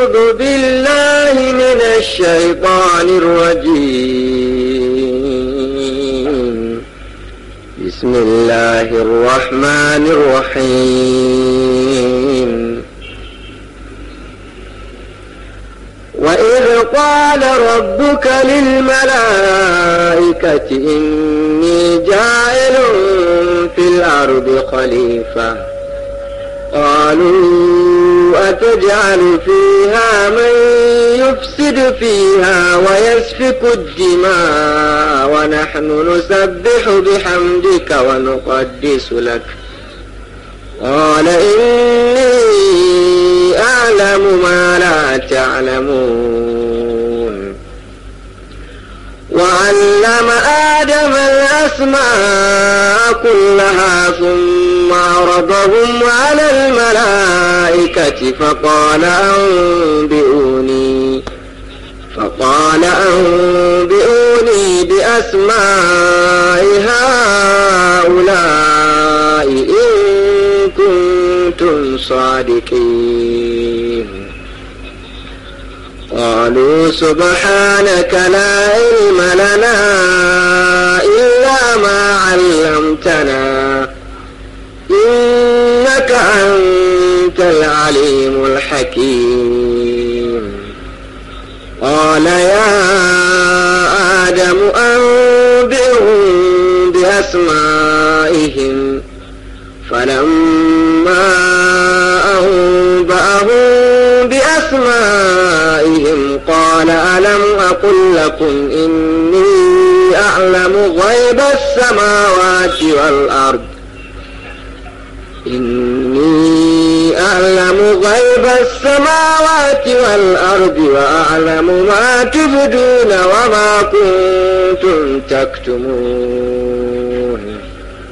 أعوذ بالله من الشيطان الرجيم بسم الله الرحمن الرحيم وإذ قال ربك للملائكة إني جاعل في الأرض خليفة قالوا أتجعل فيها من يفسد فيها ويسفك الدماء ونحن نسبح بحمدك ونقدس لك قال إني أعلم ما لا تعلمون وعلم آدم الأسماء كلها ثم عرضهم على الملائكة فقال أنبئوني فقال أنبئوني بأسماء هؤلاء إن كنتم صادقين قالوا سبحانك لا علم لنا إلا ما علمتنا إنك أنت العليم الحكيم قال يا آدم أنبئهم بأسمائهم فلما أنبأهم بأسمائهم قال ألم أقل لكم إني أعلم غيب السماوات والأرض إني أعلم غيب السماوات والأرض وأعلم ما تبدون وما كنتم تكتمون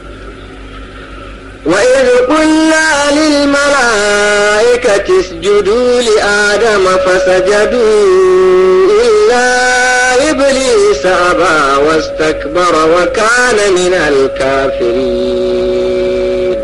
وإذ قلنا للملائكة اسجدوا لآدم فسجدوا إلا إبليس أبى واستكبر وكان من الكافرين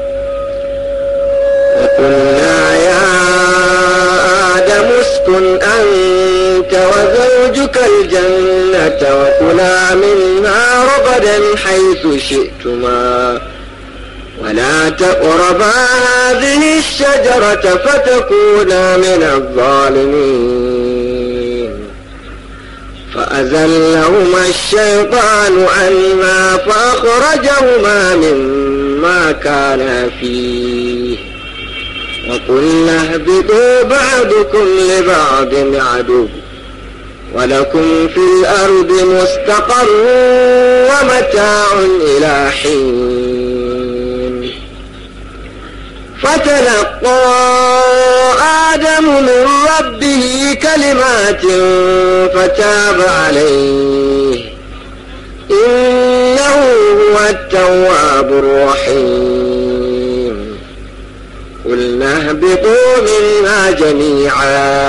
وقلنا يا آدم اسكن أنت وزوجك الجنة وكلا منها رغدا حيث شئتما ولا تقربا هذه الشجرة فتكونا من الظالمين فأزلهما الشيطان عنها فأخرجهما مما كانا فيه وقلنا اهبطوا بعضكم لبعض عدو ولكم في الأرض مستقر ومتاع إلى حين فتلقى آدم من ربه كلمات فتاب عليه إنه هو التواب الرحيم قلنا اهبطوا منها جميعا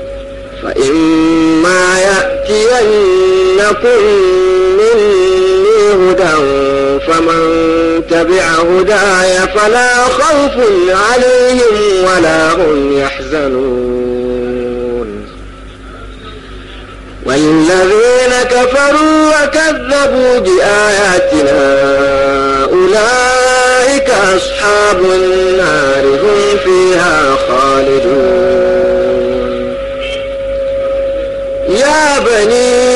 فإما يأتينكم مني هدى فمن تبع هداي فلا خوف عليهم ولا هم يحزنون والذين كفروا وكذبوا بآياتنا أولئك أصحاب النار هم فيها خالدون يا بني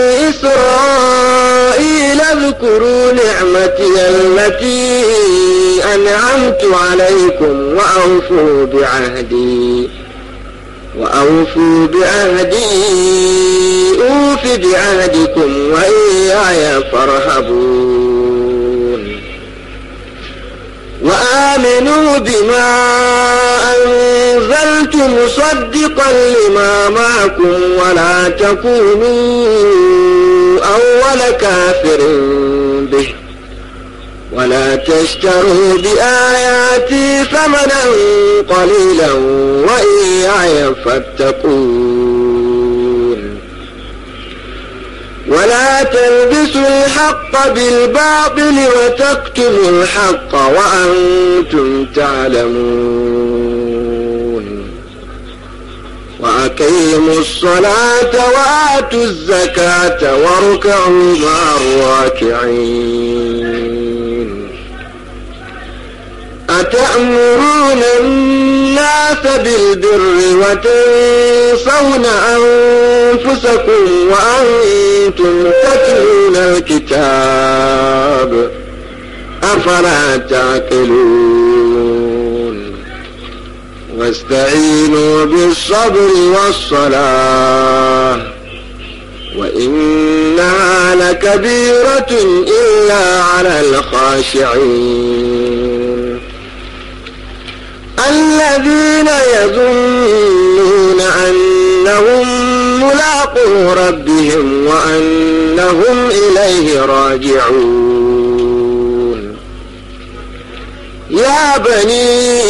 إسرائيل اذكروا نعمتي التي أنعمت عليكم وأوفوا بعهدي وأوفوا بعهدي أوف بعهدكم وإياي فارهبون وآمنوا بما أنزلت مصدقا لما معكم ولا تكونوا أول كافر به ولا تشتروا بآياتي ثمنا قليلا وإياي فاتقون ولا تلبسوا الحق بالباطل وتكتموا الحق وأنتم تعلمون وأقيموا الصلاة وآتوا الزكاة واركعوا مع الراكعين أتأمرون الناس بالبر وتنسون أنفسكم وأنتم تتلون الكتاب أفلا تعقلون واستعينوا بالصبر والصلاة وإنها لكبيرة إلا على الخاشعين الذين يظنون أنهم ملاقو ربهم وأنهم إليه راجعون يا بني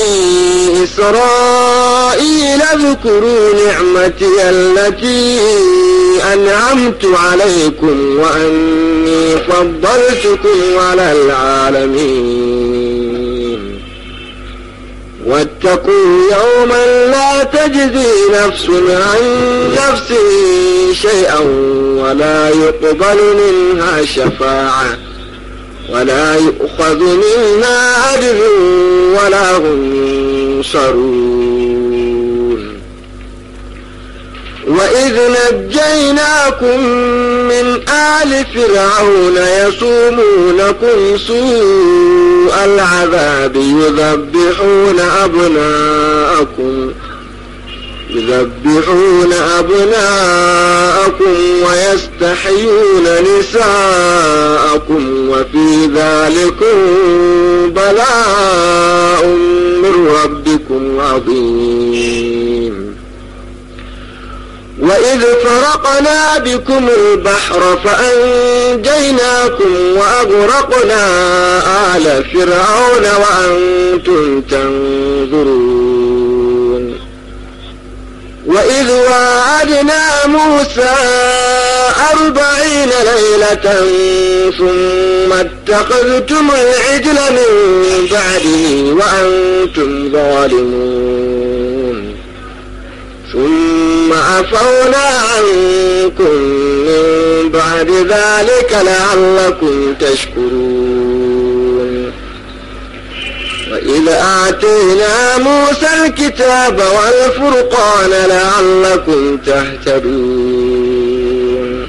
إسرائيل اذكروا نعمتي التي أنعمت عليكم وأني فضلتكم على العالمين واتقوا يوما لا تجزي نفس عن نفس شيئا ولا يقبل منها شفاعة ولا يؤخذ منها عدل ولا هم ينصرون وإذ نجيناكم من آل فرعون يصومونكم سوء العذاب يذبحون أبناءكم يذبحون أبناءكم ويستحيون نساءكم وفي ذلكم بلاء من ربكم عظيم وإذ فرقنا بكم البحر فأنجيناكم وأغرقنا آل فرعون وأنتم تنظرون وإذ واعدنا موسى أربعين ليلة ثم اتخذتم العجل من بعده وأنتم ظالمون ثم عفونا عنكم من بعد ذلك لعلكم تشكرون وإذ آتينا موسى الكتاب والفرقان لعلكم تهتدون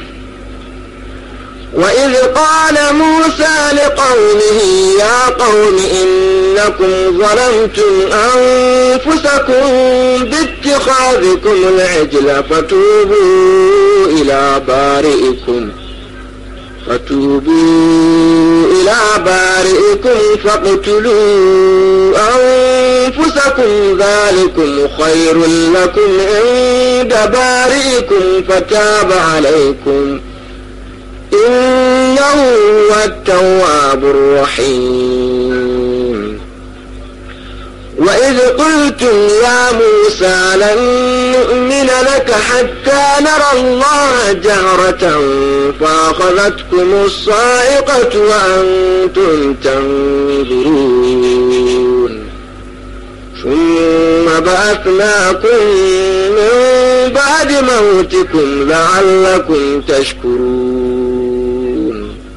وإذ قال موسى لقومه يا قوم إنكم ظلمتم أنفسكم باتخاذكم العجل فتوبوا إلى بارئكم فتوبوا إلى بارئكم فاقتلوا أنفسكم ذلكم خير لكم عند بارئكم فتاب عليكم إنه هو التواب الرحيم وإذ قلتم يا موسى لن نؤمن لك حتى نرى الله جهرة فأخذتكم الصاعقة وأنتم تنظرون ثم بعثناكم من بعد موتكم لعلكم تشكرون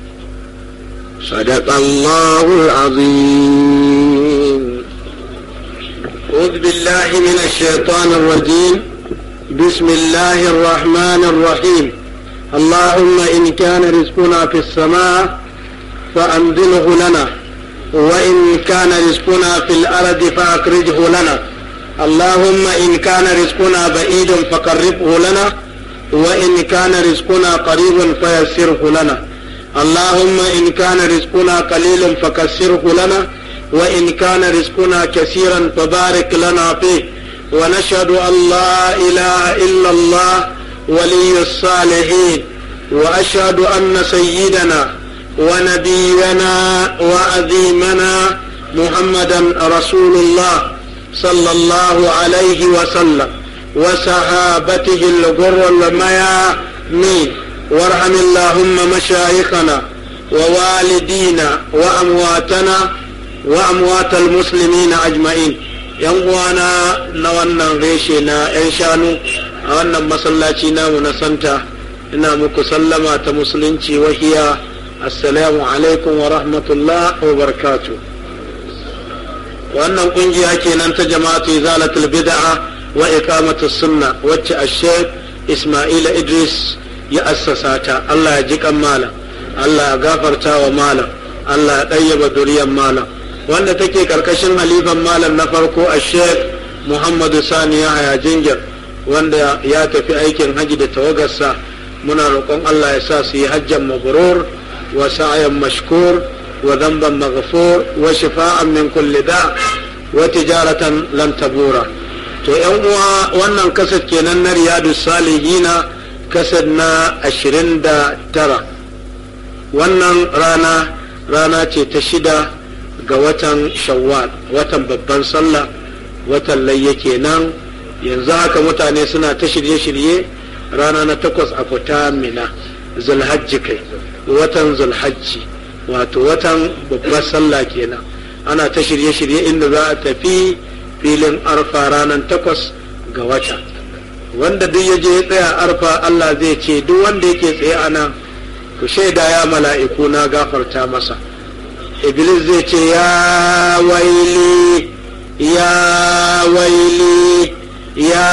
صدق الله العظيم أعوذ بالله من الشيطان الرجيم بسم الله الرحمن الرحيم اللهم إن كان رزقنا في السماء فأنزله لنا وإن كان رزقنا في الأرض فأخرجه لنا اللهم إن كان رزقنا بعيد فقربه لنا وإن كان رزقنا قريب فيسره لنا اللهم إن كان رزقنا قليل فكسره لنا وإن كان رزقنا كثيرا فبارك لنا فيه ونشهد أن لا إله إلا الله ولي الصالحين وأشهد أن سيدنا ونبينا وعظيمنا محمدا رسول الله صلى الله عليه وسلم وصحابته الغر الميامين وارحم اللهم مشايخنا ووالدينا وأمواتنا وأموات المسلمين أجمعين yan uwana na wannan reshe na 'yan shanu a wannan masallaci namu na santa ina muku sallama ta musulunci wahiya assalamu alaikum wa rahmatullah wa barakatu wannan kungiya kenan ta jama'atu izalatul bid'a wa iqamatu sunna wacce ash-shaykh Ismaila Idris ya assasa ta Allah ya ji kan malam Allah ya gafarta wa malam Allah ya ɗayyaba duriyar malam wanda take karkashin halifan malam na farko a sheikh Muhammadu Sani Yahaya Jingir wanda ya tafi aikin haji da tawagarsa muna roƙon Allah ya sa su yi hajjan mabrur wa sa'ayan mashkur wa dhanban maghfur wa shifa'an min kulli da wa tijaratan lan tabura to yan uwa wannan kasar kenan na riyadu salihina kasar na ashirin da tara wannan rana rana ce ta shida ga watan shawwal watan babban sallah watan layya kenan yanzu haka mutane suna ta shirye-shirye rana na takwas a fita mina zulhajji kai watan zulhajji wato watan babbar sallah kenan ana ta shirye-shirye inda za a tafi filin arfa ranar takwas ga wata wanda duk ya je ya tsaya arfa Allah zai ce duk wanda yake tsaye a nan ku shaida ya mala'iku na gafarta masa iblis zai ce ya waili ya waili ya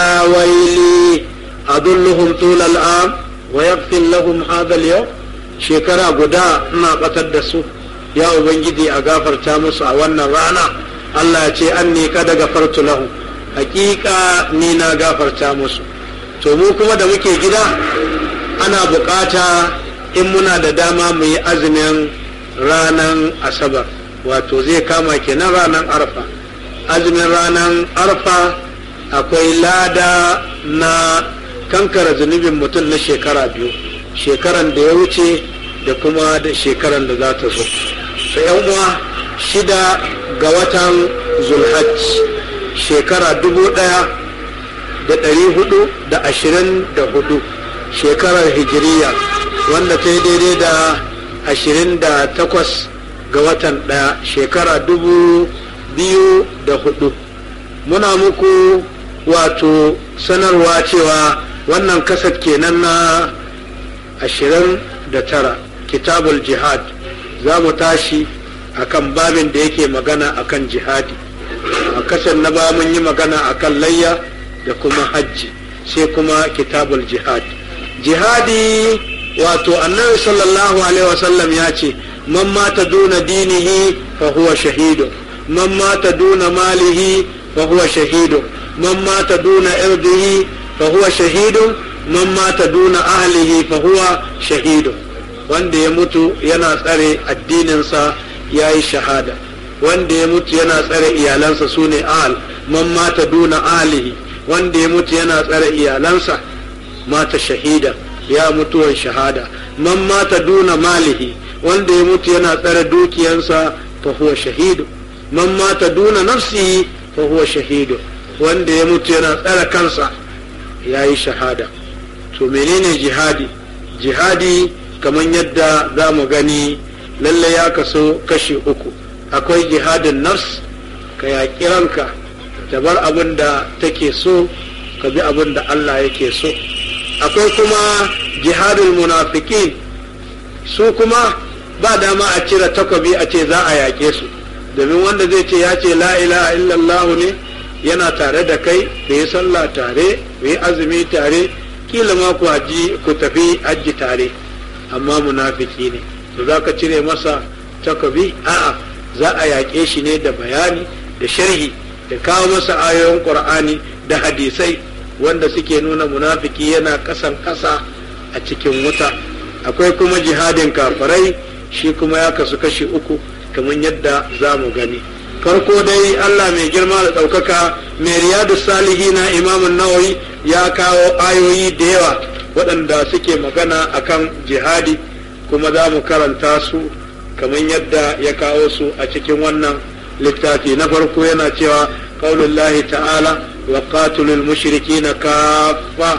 waili adulluhum tulal am wa yaghfir lahum hadha al shekara guda ina batar da su ya ubangiji a gafarta musu a wannan rana Allah ya ce an ne kada gafartu lahu hakika ni na gafarta musu to mu kuma da muke gida ana bukata in muna da dama mu yi azumin ranar asabar wato zai kama kenan ranar arfa azumin ranar arfa akwai lada na kankara zunubin mutum na shekara biyu shekaran da ya wuce da kuma da shekaran da za ta zo so uwa shida ga watan zulhajj shekara dubu ɗaya da ɗari hudu da ashirin da hudu shekarar hijiriya wanda ta yi daidai da ashirin da takwas ga watan ɗaya shekara dubu biyu da hudu muna muku wato sanarwa cewa wannan kasar kenan na ashirin da tara kitabul jihad za mu tashi akan babin da yake magana akan jihadi a kasar na ba mun yi magana akan layya da kuma hajji sai kuma kitabul jihad jihadi wato annabi sallallahu alaihi wasallam ya ce man mata duna dinihi fa huwa shahidu man mata duna malihi fa huwa shahidu man mata duna irdihi fa huwa shahidu man mata duna ahlihi fa huwa shahidu wanda ya mutu yana tsare addininsa ya yi shahada wanda ya mutu yana tsare iyalansa su ne ahal man mata duna ahlihi wanda ya mutu yana tsare iyalansa mata shahida ya mutuwan shahada man mata duna malihi wanda ya mutu yana tsare dukiyansa fa huwa shahidu man mata duna nafsihi fa huwa shahidu wanda ya mutu yana tsare kansa ya yi shahada to menene jihadi jihadi kamar yadda za mu gani lalle ya kaso kashi uku akwai jihadin nafs ka yaƙi ranka ta bar abin da take so ka bi abin da Allah yake so akwai kuma jihadul munafikin su kuma ba dama a cire takobi a ce za a yaƙe su domin wanda zai ce ya ce la ilaha illallah ne yana tare da kai ku yi sallah tare ku yi azumi tare kila ma ku haji ku tafi hajji tare amma munafiki ne to za ka cire masa takobi a'a za a yaƙe shi ne da bayani da sharhi da kawo masa ayoyin qur'ani da hadisai wanda suke nuna munafiki yana kasan kasa a cikin wuta akwai kuma jihadin kafirai shi kuma ya kasu kashi uku kamar yadda za mu gani farko dai Allah mai girma da ɗaukaka mai riyadu salihina imamun nawawi ya kawo ayoyi da yawa waɗanda suke magana akan jihadi kuma za mu karanta su kamar yadda ya kawo su a cikin wannan littafi na farko yana cewa qaulullahi ta'ala wa qatilul mushrikina kaffa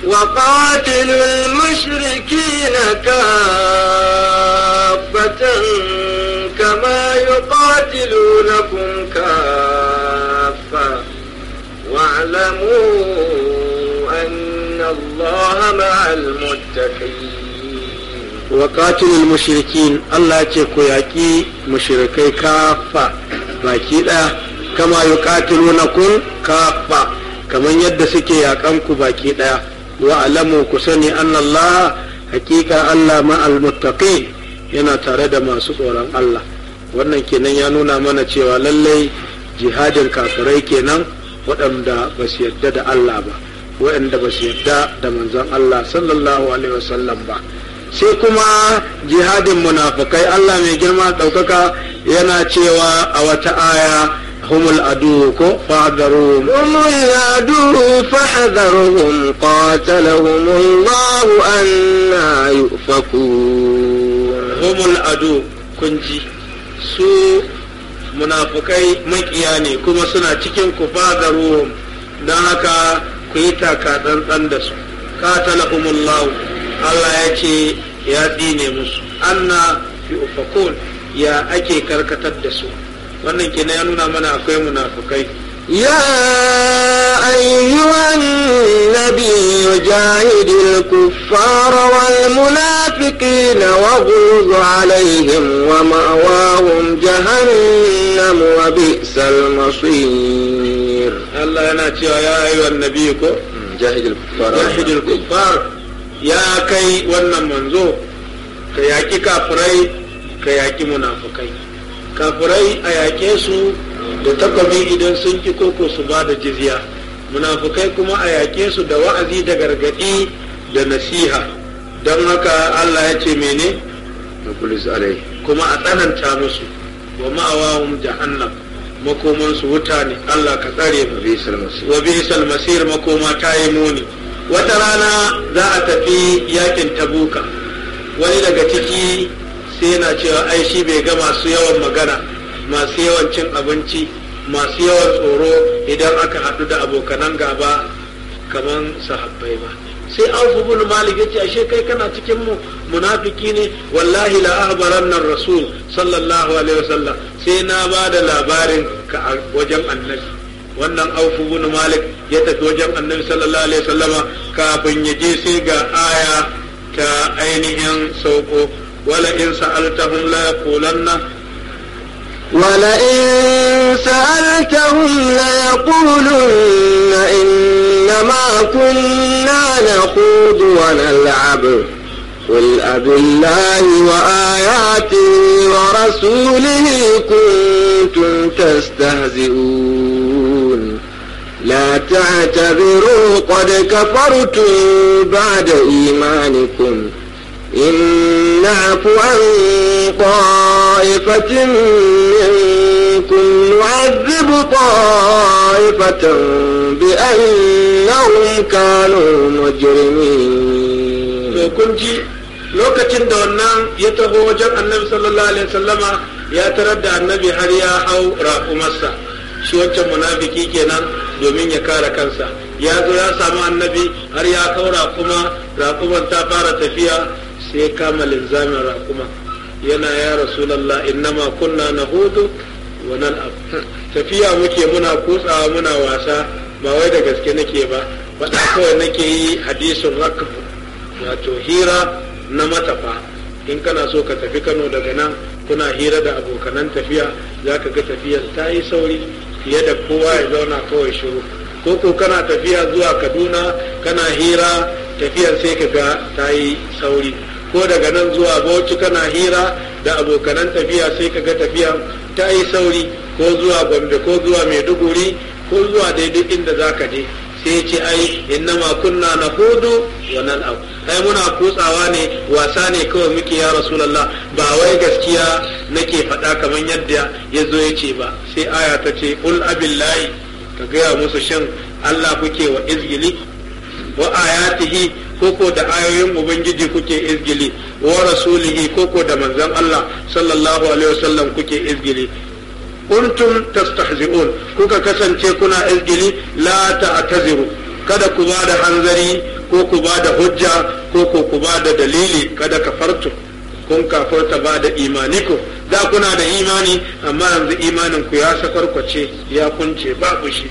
وقاتلوا المشركين كافة كما يقاتلونكم كافة واعلموا أن الله مع المتقين wa qatilul mushrikin Allah ce ku yaƙi mushrikai kafa baki ɗaya kama yuqatilunakum kafa kamar yadda suke yaƙan ku baki ɗaya wa alamu ku sani anna Allah hakika Allah ma'al muttaqin yana tare da masu tsoron Allah wannan kenan ya nuna mana cewa lallai jihadin kafirai kenan waɗanda ba su yarda da Allah ba waɗanda ba su yarda da manzon Allah sallallahu alaihi wasallam ba sai kuma jihadin munafukai Allah mai girma ɗaukaka yana cewa a wata aya humul adu ko fadaru هم العدو فاحذرهم قاتلهم الله أنا يؤفكون humul adu kunji su munafukai makiya ne kuma suna cikin ku fadaru don haka ku yi taka tsantsan da su qatalahumullahu Allah ya ce ya tsine musu anna fi ufakun ya ake karkatar da su wannan kenan ya nuna mana akwai munafukai يا أيها النبي جاهد الكفار والمنافقين واغلظ عليهم ومأواهم جهنم وبئس المصير Allah yana cewa ya ayyuhan nabi ko جاهد الكفار jahidul kuffar ya kai wannan manzo ka yaki kafirai ka yaki munafukai kafirai a yake su da takobi idan sun ki koko su ba da jizya munafukai kuma a yake su da wa'azi da gargadi da nasiha don haka Allah ya ce mene نقول عليه kuma a tsananta musu wa ma'awahum jahannam makomansu wuta ne Allah ka tsare mu وبئس المصير wa bi'sal masir makoma ta yi muni wata rana za a tafi yakin tabuka wani daga ciki sai yana cewa ai shi bai ga masu yawan magana masu yawan cin abinci masu yawan tsoro idan aka haɗu da abokanan gaba kaman sahabbai ba sai an ibn malik yace ashe kai kana cikin mu munafiki ne wallahi la ahbaranna rasul sallallahu alaihi wasallam sai na ba da labarin ka a wajen annabi wannan auf ibn malik ya tafi wajen annabi sallallahu alaihi wasallama kafin ya je sai ga aya ta ainihin sauko wala in sa'altahum la yaqulanna ولئن سألتهم ليقولن إنما كنا نخوض ونلعب قل أب الله وآياته ورسوله كنتم تستهزئون لا تعتذروا قد كفرتم بعد إيمانكم إن نعف عن طائفة منكم نعذب طائفة بأنهم كانوا مجرمين to kun ji lokacin da wannan ya taho wajen annabi sallallahu alaihi wasallama ya tarar da annabi har ya hau raƙumarsa shi wancan munafiki kenan domin ya kare kansa ya zo ya samu annabi har ya hau raƙuma raƙuman ta fara tafiya sai kama linzamin raƙuma yana ya rasulallah innama kunna nahudu wa nal'ab tafiya muke muna kutsawa muna wasa ba wai da gaske nake ba faɗa kawai nake yi hadisin rakb wato hira na matafa in kana so ka tafi kano daga nan kuna hira da abokanan tafiya za ka ga tafiyar ta yi sauri fiye da kowa ya zauna kawai shiru ko ko kana tafiya zuwa kaduna kana hira tafiyar sai ka ga ta yi sauri ko daga nan zuwa bauchi kana hira da abokanan tafiya sai ka ga tafiya ta yi sauri ko zuwa gombe ko zuwa maiduguri ko zuwa daidai inda za ka je sai ce ai innama kunna na hudu wa nan abu ai muna kutsawa ne wasa ne kawai muke ya rasulallah ba wai gaskiya nake faɗa kamar yadda ya zo ya ce ba sai aya ta ce ul abillahi ka gaya musu shin allah kuke wa izgili wa ayatihi koko da ayoyin ubangiji kuke izgili wa rasulihi koko da manzon allah sallallahu alaihi wasallam kuke izgili kuntum tastahzi'un kuka kasance kuna izgili la ta'taziru kada ku ba da hanzari ko ku ba da hujja ko ko ku ba da dalili kada kafartu kun kafarta ba da imaniku da kuna da imani amma yanzu imanin ku ya sakwarkwace ya kunce babu shi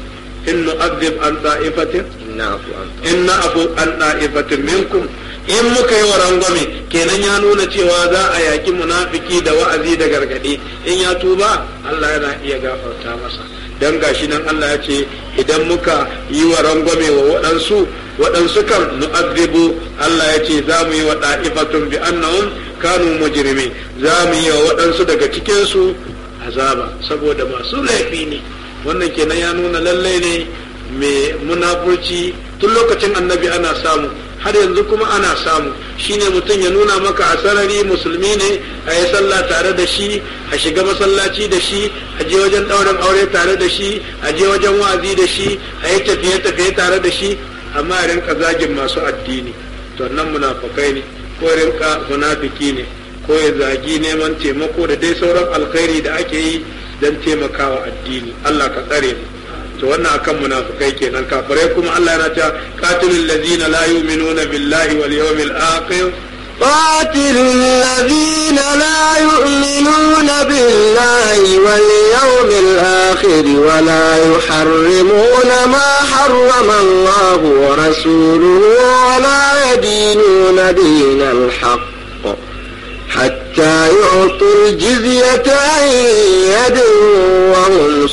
in nu'adhib an da'ifatin inna afu an in na'fu an da'ifatin minkum in muka yi wa rangwame kenan ya nuna cewa za a yaki munafiki da wa'azi da gargadi in ya tuba Allah yana iya gafarta masa dan gashi nan Allah ya ce idan muka yi wa rangwame wa waɗansu waɗansu kan nu'adhibu Allah ya ce za mu yi wa da'ifatun bi annahum kanu mujrimin za mu yi wa waɗansu daga cikin su azaba saboda masu laifi ne wannan kenan ya nuna lallai ne mai munafurci tun lokacin annabi ana samu har yanzu kuma ana samu shine mutum ya nuna maka a sarari musulmi ne a yi sallah tare da shi a shiga masallaci da shi a je wajen ɗaurin aure tare da shi a je wajen wa'azi da shi a yi tafiye-tafiye tare da shi amma a rinka zagin masu addini to nan munafukai ne ko rinka munafiki ne ko ya zagi neman taimako da dai sauran alkhairi da ake yi don taimakawa addini Allah ka tsare mu to wannan akan munafikai kenan kafirai kuma Allah yana ta qatilul ladzina la yu'minuna billahi wal yawmil akhir قاتل الذين لا يؤمنون بالله واليوم الآخر ولا يحرمون ما حرم الله ورسوله ولا يدينون دين الحق حتى يعطوا الجزية عن يد وهم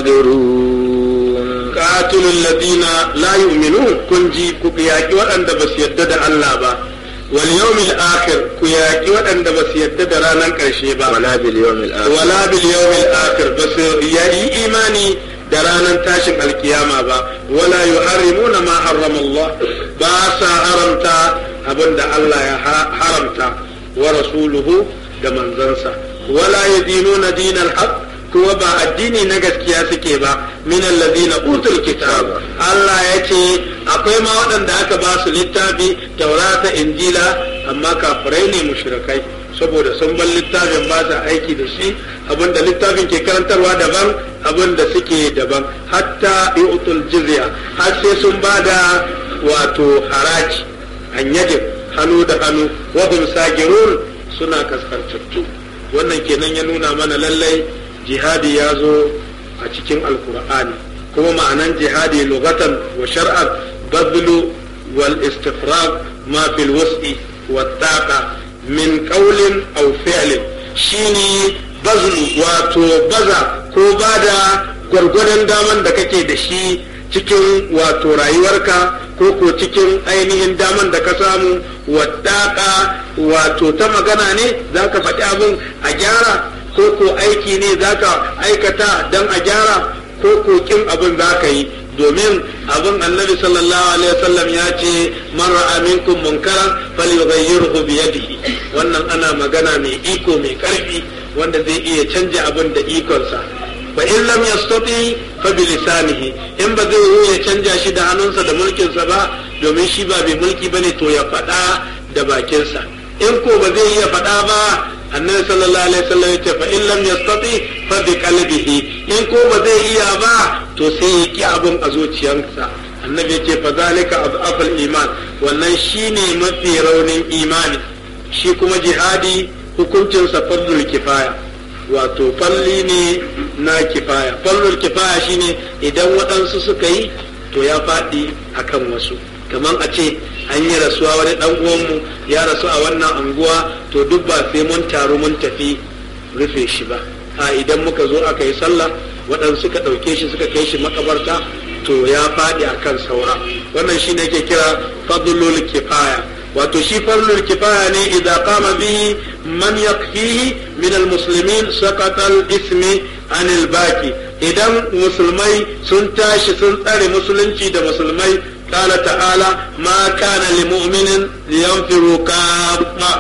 صاغرون qatilul ladina la yu'minun kun ji ku yaki waɗanda ba su yadda da Allah ba wal yawmil akhir ku yaki waɗanda ba su yadda da ranar ƙarshe ba ولا باليوم الآخر wala bil yawmil akhir ba su yi imani da ranar tashin alkiyama ba wala yuharrimuna ma harrama Allah ba sa haramta abinda Allah ya ha- haramta wa rasuluhu da manzansa wala yadinuna dinal haqq kuma ba addini na gaskiya suke ba min alladhina utul kitab Allah ya ce akwai ma waɗanda aka ba su littafi taurata injila amma kafirai ne mushrikai saboda sun bar littafin ba sa aiki da shi abinda littafin ke karantarwa daban abinda suke daban hatta yu'tul jizya har sai sun ba da wato haraji an yajib hannu da hannu wa hum sagirun suna kaskantattu wannan kenan ya nuna mana lallai jihadi ya zo a cikin alkur'ani kuma ma'anan jihadi lugatan wa shar'an badlu wal istifrag ma fil wus'i wa taqa min qawlin aw fi'lin shine bazlu wato baza ko bada gwargwadon daman da kake da shi cikin wato rayuwarka ko ko cikin ainihin daman da ka samu wadaka wato ta magana ne za ka faɗi abin a gyara ko ko aiki ne za ka aikata don a gyara ko ko kin abin za ka yi domin abin annabi sallallahu alaihi wasallam ya ce man ra'a minkum munkaran falyughayyirhu bi yadihi wannan ana magana mai iko mai karfi wanda zai iya canja abin da ikonsa fa in lam yastati fa bi lisanihi in ba zai yi ya canja shi da hannunsa da mulkinsa ba domin shi ba bai mulki bane to ya faɗa da bakinsa in ko ba zai iya faɗa ba annabi sallallahu alaihi wasallam yace fa in lam yastati fa bi qalbihi in ko ba zai iya ba to sai ya ki abin a zuciyarsa annabi yace fa zalika afal iman wannan shine mafi raunin imani shi kuma jihadi hukuncinsa fardul kifaya wato falli ne na kifaya fallul kifaya shine idan waɗansu suka yi to ya faɗi akan wasu kamar a ce an yi rasuwa wani ɗan uwanmu ya rasu a wannan anguwa to duk ba sai mun taru mun tafi rufe shi ba a idan muka zo aka yi sallah waɗansu suka ɗauke shi suka kai shi makabarta to ya faɗi akan saura wannan shine ke kira fadlul kifaya wato shi farlul kifaya ne idan kama bihi man yakfihi min almuslimin saqata al-ismi anil baki idan musulmai sun tashi sun tsare musulunci da musulmai قال تعالى ما كان لمؤمن لينفروا كافة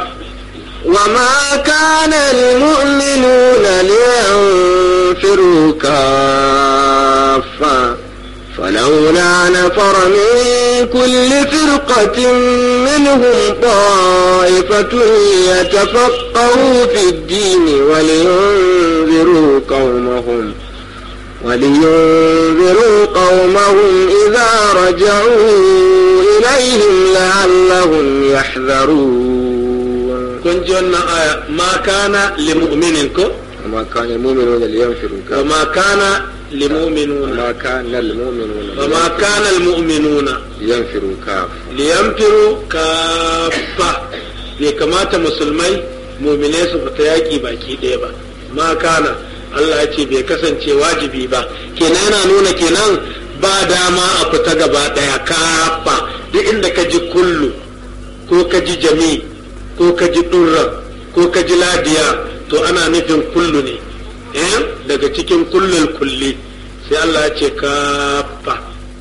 وما كان المؤمنون لينفروا كافة فلولا نفر من كل فرقة منهم طائفة يتفقهوا في الدين ولينذروا قومهم ولينذروا قومهم إذا رجعوا إليهم لعلهم يحذرون كنت آية ما كان لمؤمن كو وما كان المؤمنون لينفروا كافة وما كان limu'minuna ma kana almu'minuna فما كان المؤمنون yanfiru kaf liyanfiru kafa bai kamata musulmai muminai su fita yaƙi baki ɗaya ba ma kana Allah ya ce bai kasance wajibi ba kenan yana nuna kenan ba dama a fita gaba ɗaya kafa duk inda ka ji kullu ko ka ji jami ko ka ji ɗurra ko ka ji ladiya to ana nufin kullu ne eh daga cikin kullul kulli sai Allah ya ce kafa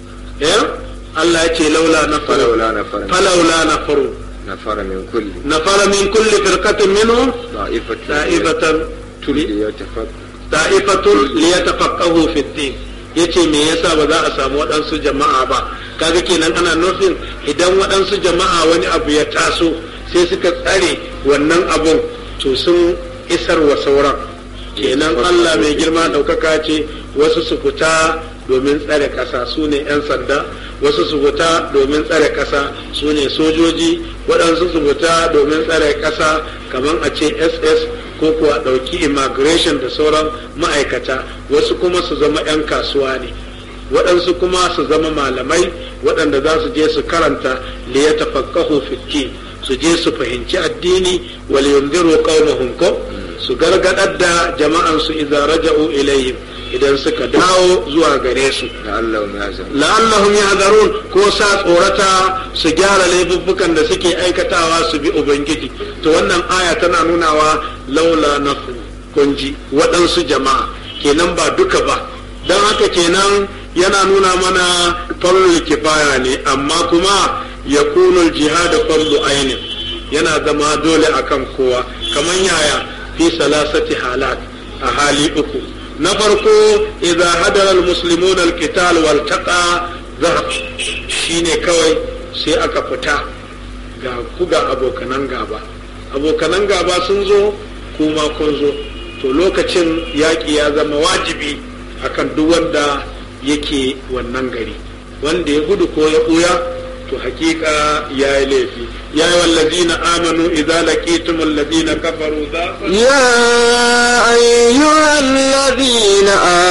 eh Allah ya ce laula na falawla nafara falaula na faru nafara min kulli نفر من كل فرقة منهم da'ifatu طائفة liyatafaq طائفة ليتفقهوا في الدين yace me yasa ba za a samu waɗansu jama'a ba kaga kenan ana nufin idan waɗansu jama'a wani abu ya taso sai suka tsare wannan abun to sun isar wa sauran kenan Allah mai girma ɗaukaka ce wasu su fita domin tsare ƙasa su ne 'yan sanda wasu su fita domin tsare ƙasa su ne sojoji waɗansu su fita domin tsare ƙasa kamar a ce ss ko kuwa ɗauki immigration da sauran ma'aikata wasu kuma su zama 'yan kasuwa ne waɗansu kuma su zama malamai waɗanda za su je su karanta liyata fakkahu fitti su je su fahimci addini wal yundiru qaumahum ko su gargadar da jama'an su idza raja'u ilayhim idan suka dawo zuwa gare su la'allahum yazun la'allahum yahzarun ko sa tsorata su gyara laifuffukan da suke aikatawa su bi ubangiji to wannan aya tana nunawa laula nafu kunji waɗansu jama'a kenan ba duka ba don haka kenan yana nuna mana farlul kifaya ne amma kuma ya kunul jihad farlu ainin yana zama dole akan kowa kamar yaya fi salasati halat a hali uku na farko idza hadara almuslimuna alqital wal taqa zahab shine kawai sai aka fita ga ku ga abokanan gaba abokanan gaba sun zo kuma kun zo to lokacin yaƙi ya zama wajibi akan duk wanda yake wannan gari wanda ya gudu ko ya ɓuya to hakika ya yi laifi ya yi wallazina amanu idza laqitum allazina kafaru za يا أيها الذين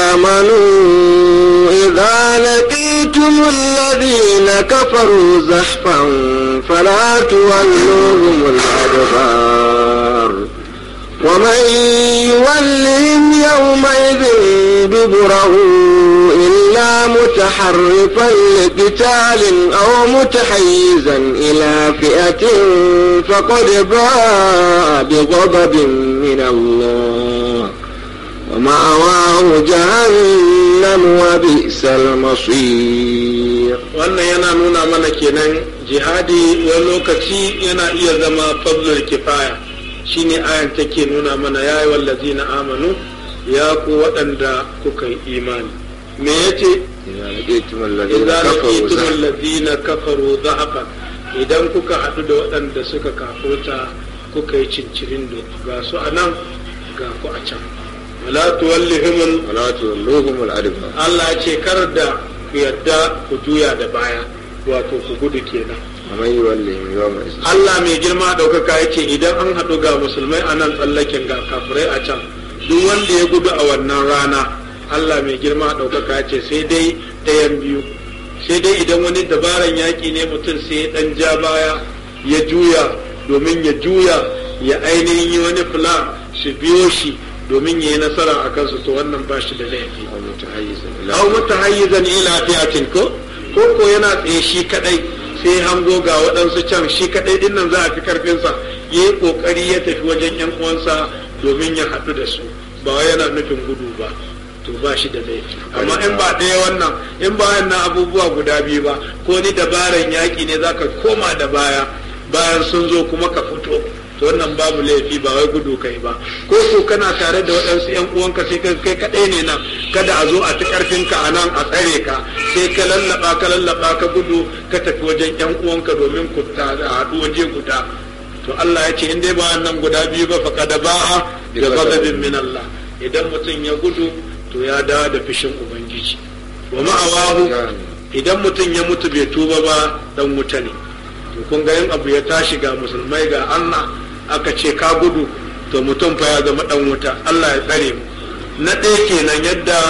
آمنوا إذا لقيتم الذين كفروا زحفا فلا تولوهم الأدبار ومن يولهم يومئذ دبره إلا متحرفا لقتال أو متحيزا إلى فئة فقد باء بغضب من الله ومأواه جهنم وبئس المصير wannan yana nuna mana kenan jihadi wani lokaci yana iya zama fadlul kifaya shine ayan take nuna mana ya yi wallazina amanu ya ku waɗanda kuka yi imani me yace إذا لقيتم الذين idza كفروا laqitum زحفا allazina kafaru dhahafan idan kuka haɗu da waɗanda suka kafurta kuka yi cincirin da ga su a nan ga ku a can wala tuwallihimul ولا تولوهم الأدبار Allah ce kar da ku yadda ku juya da baya wato ku gudu kenan ومن يولهم يومئذ Allah mai girma ɗaukaka ya ce idan an haɗu ga musulmai a nan tsallaken ga kafirai a can duk wanda ya gudu a wannan rana Allah mai girma ɗaukaka ya ce sai dai ɗayan biyu sai dai idan wani dabaran yaƙi ne mutum sai ya ɗan ja baya ya juya domin ya juya ya ainihin yi wani plan su biyo shi domin ya yi nasara a kansu to wannan ba shi da laifi أو متحيزا إلى aw mutahayyizan ila fi'atin ko ko ko yana tsaye shi kadai sai hango ga waɗansu can shi kadai din nan za a fi karfin sa yayi kokari ya tafi wajen yan uwansa domin ya haɗu da su ba wai yana nufin gudu ba to ba shi da laifi amma in ba ɗaya wannan in ba wannan abubuwa guda biyu ba ko ni dabaran yaƙi ne zaka koma da baya bayan sun zo kuma ka fito to wannan babu laifi ba wai gudu kai ba ko ko kana tare da waɗansu yan uwanka sai kai kai kaɗai ne nan kada a zo a ci ƙarfinka a nan a tsare ka sai ka lallaba ka lallaba ka gudu ka tafi wajen yan uwanka domin ku ta haɗu waje guda to Allah ya ce in dai ba wannan guda biyu ba fa kada ba'a bi ghadabin min Allah idan mutum ya gudu to ya dawo da fishin ubangiji wa ma'awahu idan mutum ya mutu bai tuba ba dan wuta ne to kun ga yin abu ya tashi ga musulmai ga Allah aka ce ka gudu to mutum fa ya zama dan wuta Allah ya tsare mu na ɗaya kenan yadda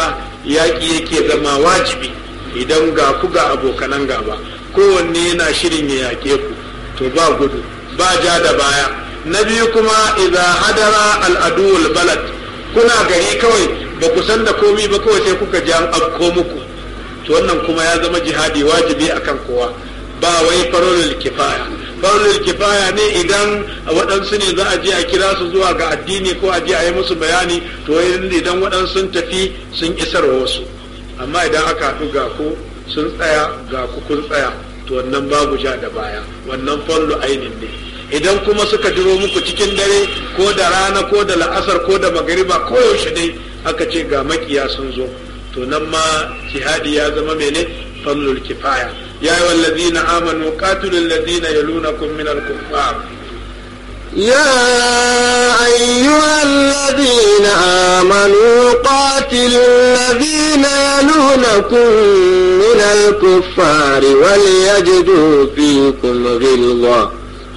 yaƙi yake zama wajibi idan ga ku ga abokanan gaba kowanne yana shirin ya yaƙe ku to ba gudu ba ja da baya na biyu kuma idza hadara al'aduwul balad kuna gari kawai ba ku san da komi ba kawai sai kuka ji an afko muku to wannan kuma ya zama jihadi wajibi akan kowa ba wai farolul kifaya farolul kifaya ne idan waɗansu ne za a je a kira su zuwa ga addini ko a je a yi musu bayani to idan waɗansu sun tafi sun isar wasu amma idan aka haɗu ga ku sun tsaya ga ku kun tsaya to wannan babu ja da baya wannan fallu ainin ne idan kuma suka diro muku cikin dare ko da rana ko da la'asar ko da magariba ko yaushe dai aka ce ga makiya sun zo to nan ma jihadi ya zama mene fallul kifaya ya yi wallazina amanu qatilul ladina yalunakum min al-kuffar يا أيها الذين آمنوا قاتلوا الذين يلونكم من الكفار وليجدوا فيكم غلظة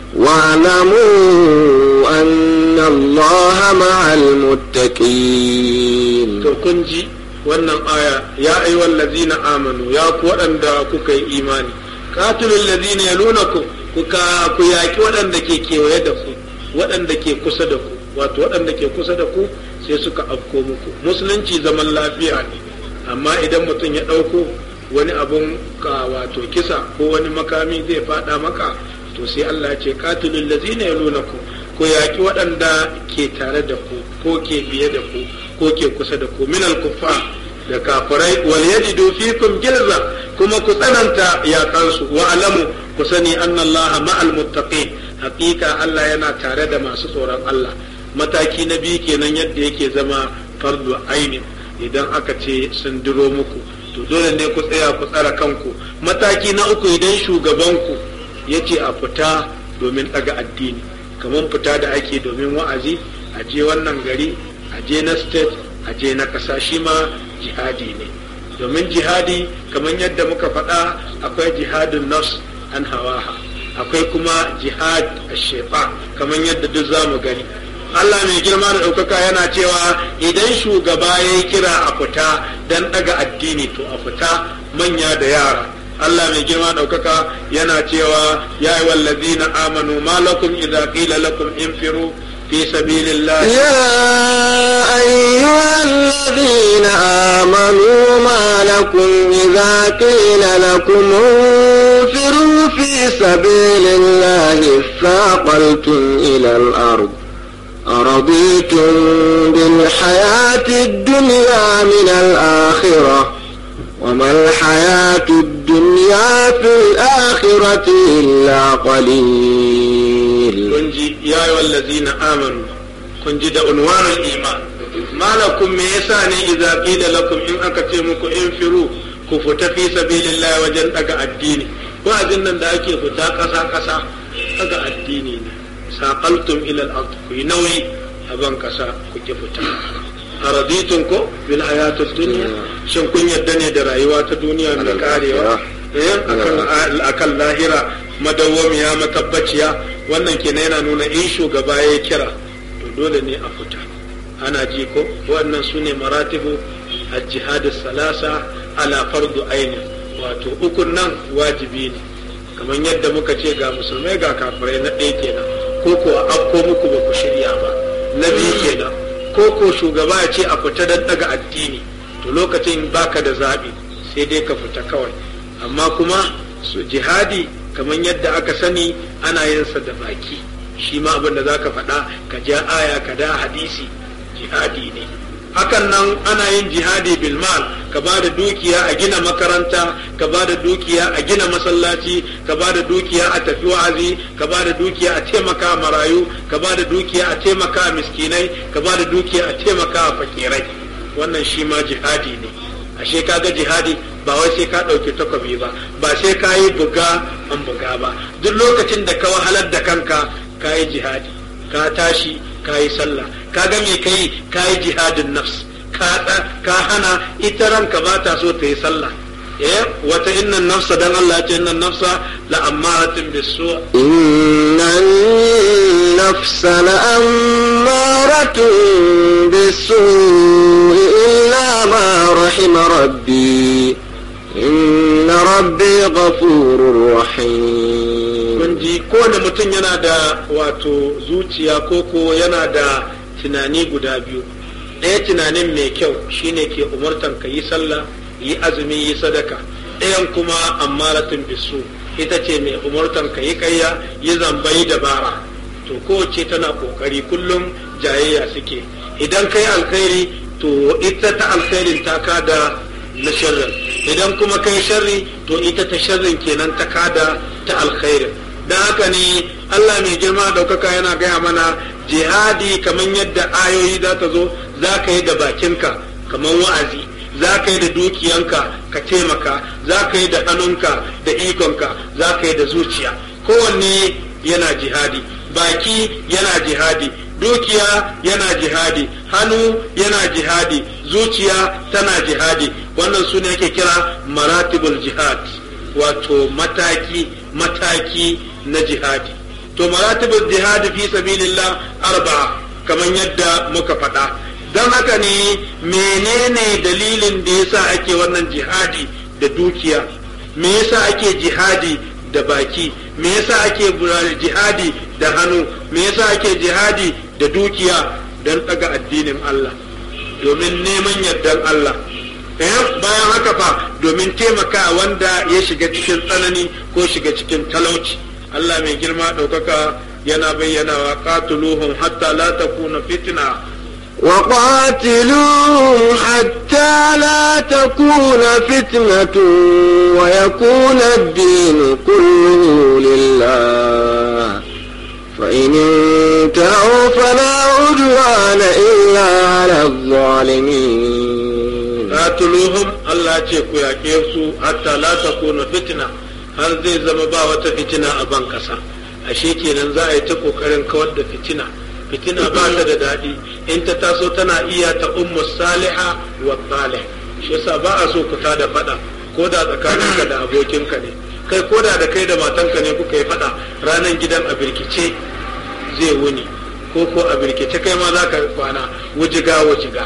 واعلموا أن الله مع المتقين to kun ji wannan aya ya ayyuhal ladzina amanu ya ku waɗanda kuka yi imani qatilul ladzina yalunakum kuka ku yaki waɗanda ke kewaye da ku waɗanda ke kusa da ku wato waɗanda ke kusa da ku sai suka afko muku musulunci zaman lafiya ne amma idan mutum ya ɗauko wani abun ka wato kisa ko wani makami zai faɗa maka to sai Allah ce qatilul ladzina yalunakum ku yaki waɗanda ke tare da ku ko ke biye da ku ko ke kusa da ku minal kuffar da kafirai wal yajidu fikum gilza kuma ku tsananta yakansu wa alamu ku sani annallaha ma'al muttaqin haƙiƙa Allah yana tare da masu tsoron Allah mataki na biyu kenan yadda yake zama fardu ainin idan aka ce sun diro muku to dole ne ku tsaya ku tsara kanku mataki na uku idan shugabanku ya ce a fita domin ɗaga addini kamar fita da ake domin wa'azi a je wannan gari a je na state a je na ƙasa shi ma jihadi ne domin jihadi kamar yadda muka faɗa akwai jihadin nafs an hawaha akwai kuma jihad a shefa kamar yadda duk za mu gani Allah mai girma da ɗaukaka yana cewa idan shugaba ya yi kira a fita don ɗaga addini to a fita manya da yara Allah mai girma ɗaukaka yana cewa ya yi wallazi na amanu malakum idza qila lakum infiru في سبيل الله يا أيها الذين آمنوا ما لكم إذا قيل لكم انفروا في سبيل الله اثاقلتم إلى الأرض أرضيتم بالحياة الدنيا من الآخرة وما الحياة الدنيا في الآخرة إلا قليل kunji ya yi wallazina amanu kun ji da unwanul iman malakum me yasa ne idza qila lakum in aka ce muku in firu ku fita fi sabilillah wajen daga addini wa'azin nan da ake fita kasa kasa daga addini ne saqaltum ila al-ard ku yi nauyi a ban kasa ku ki fita araditun ko bil hayatid dunya shin kun yadda ne da rayuwa ta duniya mai karewa eh akan akan lahira madawwamiya matabbaciya wannan kenan yana nuna in shugaba ya kira to dole ne a fita ana ji ko wannan su ne maratibu al-jihad salasa ala fardu aini wato ukun nan wajibi ne kamar yadda muka ce ga musulmai ga kafirai na ɗaya kenan ko ko a afko muku ba ku shirya ba na biyu kenan ko ko shugaba ya ce a fita don daga addini to lokacin baka da zaɓi sai dai ka fita kawai amma kuma su jihadi kamar yadda aka sani ana yin sa da baki shi ma abin da zaka faɗa ka ja aya ka da hadisi jihadi ne hakan nan ana yin jihadi bil mal ka ba da dukiya a gina makaranta ka ba da dukiya a gina masallaci ka ba da dukiya a tafi wa'azi ka ba da dukiya a taimaka marayu ka ba da dukiya a taimaka miskinai ka ba da dukiya a taimaka fakirai wannan shi ma jihadi ne ashe kaga jihadi ba wai sai ka ɗauki takobi ba ba sai ka yi buga an buga ba duk lokacin da ka wahalar da kanka ka yi jihadi ka tashi ka yi sallah ka ga me kai ka yi jihadin nafs ka ka hana ita ranka ba ta so ta yi sallah eh wata innan nafsa dan Allah ya ce innan nafsa la ammaratin bisu innan nafsa la ammaratun bisu illa ma رحم ربي إن ربي غفور رحيم kun ji kowane mutum yana da wato zuciya ko ko yana da tunani guda biyu ɗaya tunanin mai kyau shine ke umartan ka yi sallah yi azumi yi sadaka ɗayan kuma ammaratun bisu ita ce mai umartan ka yi kayya yi zamba yi dabara to kowace tana kokari kullum jayayya suke idan kai alkhairi to ita ta alkhairin ta kada na sharrin idan kuma kai sharri to ita ta sharrin kenan ta kada ta alkhairin don haka ne Allah mai girma daukaka yana gaya mana jihadi kamar yadda ayoyi za ta zo za ka yi da bakinka kamar wa'azi za ka yi da dukiyanka ka taimaka za ka yi da hannunka da ikonka za ka yi da zuciya kowanne yana jihadi baki yana jihadi dukiya yana jihadi hannu yana jihadi zuciya tana jihadi wannan su ne ake kira maratibul jihad wato mataki mataki na jihadi to maratibul jihadi fi sabilillah arba'a kamar yadda muka faɗa don haka ne menene dalilin da yasa ake wannan jihadi da dukiya me yasa ake jihadi da baki me yasa ake jihadi da hannu me yasa ake jihadi da dukiya don ɗaga addinin Allah domin neman yardan Allah bayan haka fa domin taimaka wanda ya shiga cikin tsanani ko shiga cikin talauci Allah mai girma ɗaukaka yana bayyana wa qatuluhum hatta la takuna fitna وقاتلوهم حتى لا تكون فتنة ويكون الدين كله لله فإن انتهوا فلا عدوان إلا على الظالمين قاتلوهم الله ce ku yaƙe su hatta la takuna fitna har zai zama ba wata fitina a ban ƙasa ashe kenan za a yi ta ƙoƙarin kawar da fitina fitina ba ta da daɗi in ta taso tana iya ta ummu saliha wa salih shi yasa ba a so ku ta da faɗa ko da tsakaninka da abokinka ne kai ko da da kai da matanka ne kuka yi faɗa ranar gidan a birkice zai wuni ko ko a birkice kai ma za ka kwana wujiga wujiga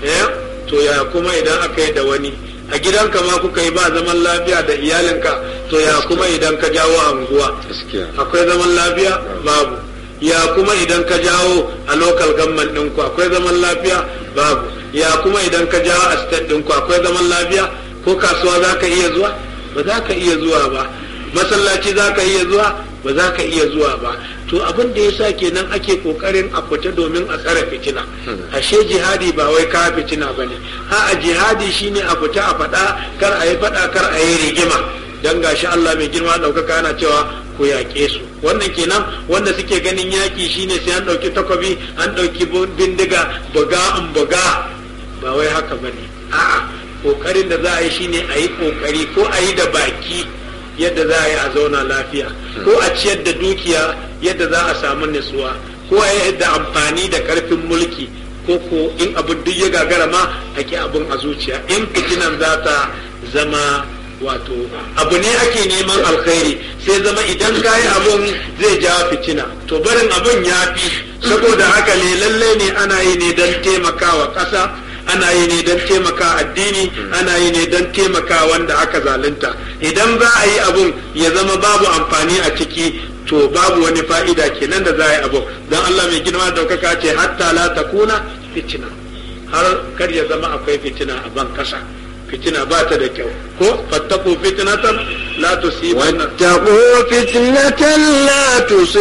to ya kuma idan aka yi da wani a gidanka ma kuka yi ba zaman lafiya da iyalinka to ya kuma idan ka jawo anguwa akwai zaman lafiya babu ya kuma idan ka jawo a local government ɗinku akwai zaman lafiya babu ya kuma idan ka jawo a state ɗinku akwai zaman lafiya ko kasuwa za ka iya zuwa ba za ka iya zuwa ba masallaci za ka iya zuwa ba za ka iya zuwa ba to abin da yasa kenan ake kokarin a fita domin a tsare fitina ashe jihadi ba wai ka fitina bane a a jihadi shine a fita a faɗa kar a yi faɗa kar a yi rigima dan gashi Allah mai girma ɗaukaka yana cewa ku yaƙe su wannan kenan wanda suke ganin yaƙi shine sai an ɗauki takobi an ɗauki bindiga buga in buga ba wai haka bane a'a kokarin da za a yi shine a yi kokari ko a yi da baki yadda za a yi a zauna lafiya ko a ciyar da dukiya yadda za a samu nutsuwa ko a yi da amfani da karfin mulki ko ko in abin duk ya gagara ma a ki abin a zuciya in fitinan za ta zama wato abu ne ake neman alkhairi sai zama idan ka yi abun zai ja fitina to barin abun ya fi saboda haka ne lallai ne ana yi ne don taimakawa ƙasa ana yi ne don taimaka addini ana yi ne don taimaka wanda aka zalunta idan za a yi abun ya zama babu amfani a ciki to babu wani fa'ida kenan da za a yi abu don Allah mai girma daukaka ce hatta la takuna fitina har kar ya zama akwai fitina a ban kasa fitina ba ta da kyau ko fattaku fitnatan la tusibanna واتقوا فتنة لا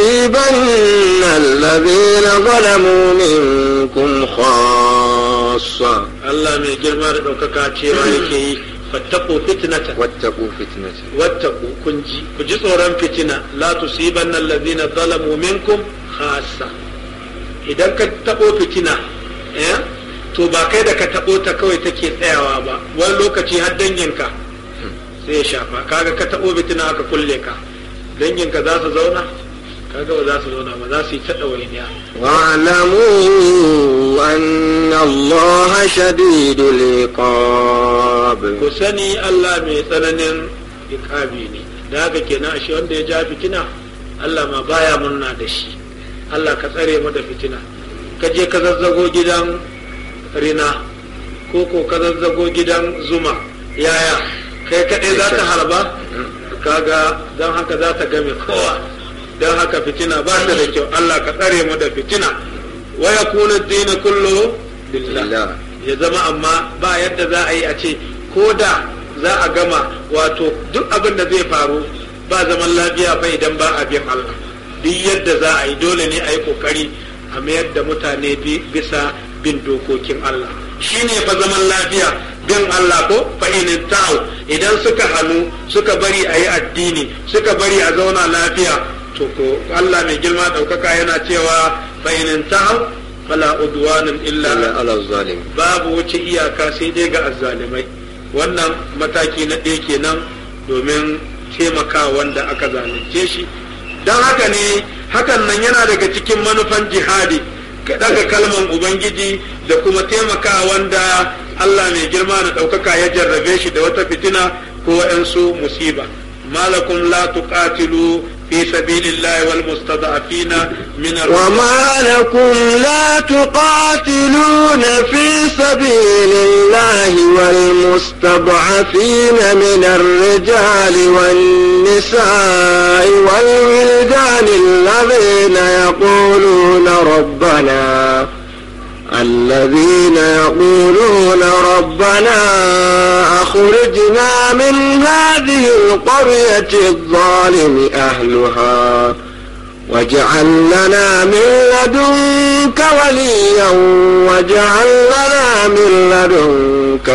تصيبن الذين ظلموا منكم خاصة Allah mai girma da ɗaukaka cewa yake yi fattaku fitnatan wattaqu fitnatan wattaku kun ji ku ji tsoron fitina la tusibanna allazina zalamu minkum khassa idan ka tabo fitina eh to ba kai da ka tabo ta kawai take tsayawa ba wani lokaci har danginka sai ya shafa kaga ka tabo fitina aka kulle ka danginka za su zauna kaga ba za su zauna ba za su yi ta ɗawainiya واعلموا أن الله شديد العقاب ku sani Allah mai tsananin ikabi ne da haka kenan ashe wanda ya ja fitina Allah ma baya murna da shi Allah ka tsare mu da fitina ka je ka zazzago gidan rina ko ko ka zazzago gidan zuma yaya kai kaɗai za ta harba kaga don haka za ta game kowa don haka fitina ba ta da kyau Allah ka tsare mu da fitina wa yakuna dina kullu lillah ya zama amma ba yadda za a yi a ce ko da za a gama wato duk abin da zai faru ba zaman lafiya ba idan ba a bin Allah duk yadda za a yi dole ne a yi kokari a mayar da mutane bisa bin dokokin Allah shi ne fa zaman lafiya bin Allah ko fa'inin ta'u idan suka hannu suka bari a yi addini suka bari a zauna lafiya to ko Allah mai girma ɗaukaka yana cewa fa'inin ta'u fala udwanin illa ala zalim babu wuce iyaka sai dai ga azzalimai wannan mataki na ɗaya kenan domin taimaka wanda aka zalunce shi don haka ne hakan nan yana daga cikin manufan jihadi ka daga kalman ubangiji da kuma taimaka wanda Allah mai girma da ɗaukaka ya jarrabe shi da wata fitina ko wa'yansu musiba malakum la tuqatilu في سبيل الله والمستضعفين من وما لكم لا تقاتلون في سبيل الله والمستضعفين من الرجال والنساء والولدان الذين يقولون ربنا الذين يقولون ربنا أخرجنا من هذه القرية الظالم أهلها واجعل لنا من لدنك وليا واجعل لنا من لدنك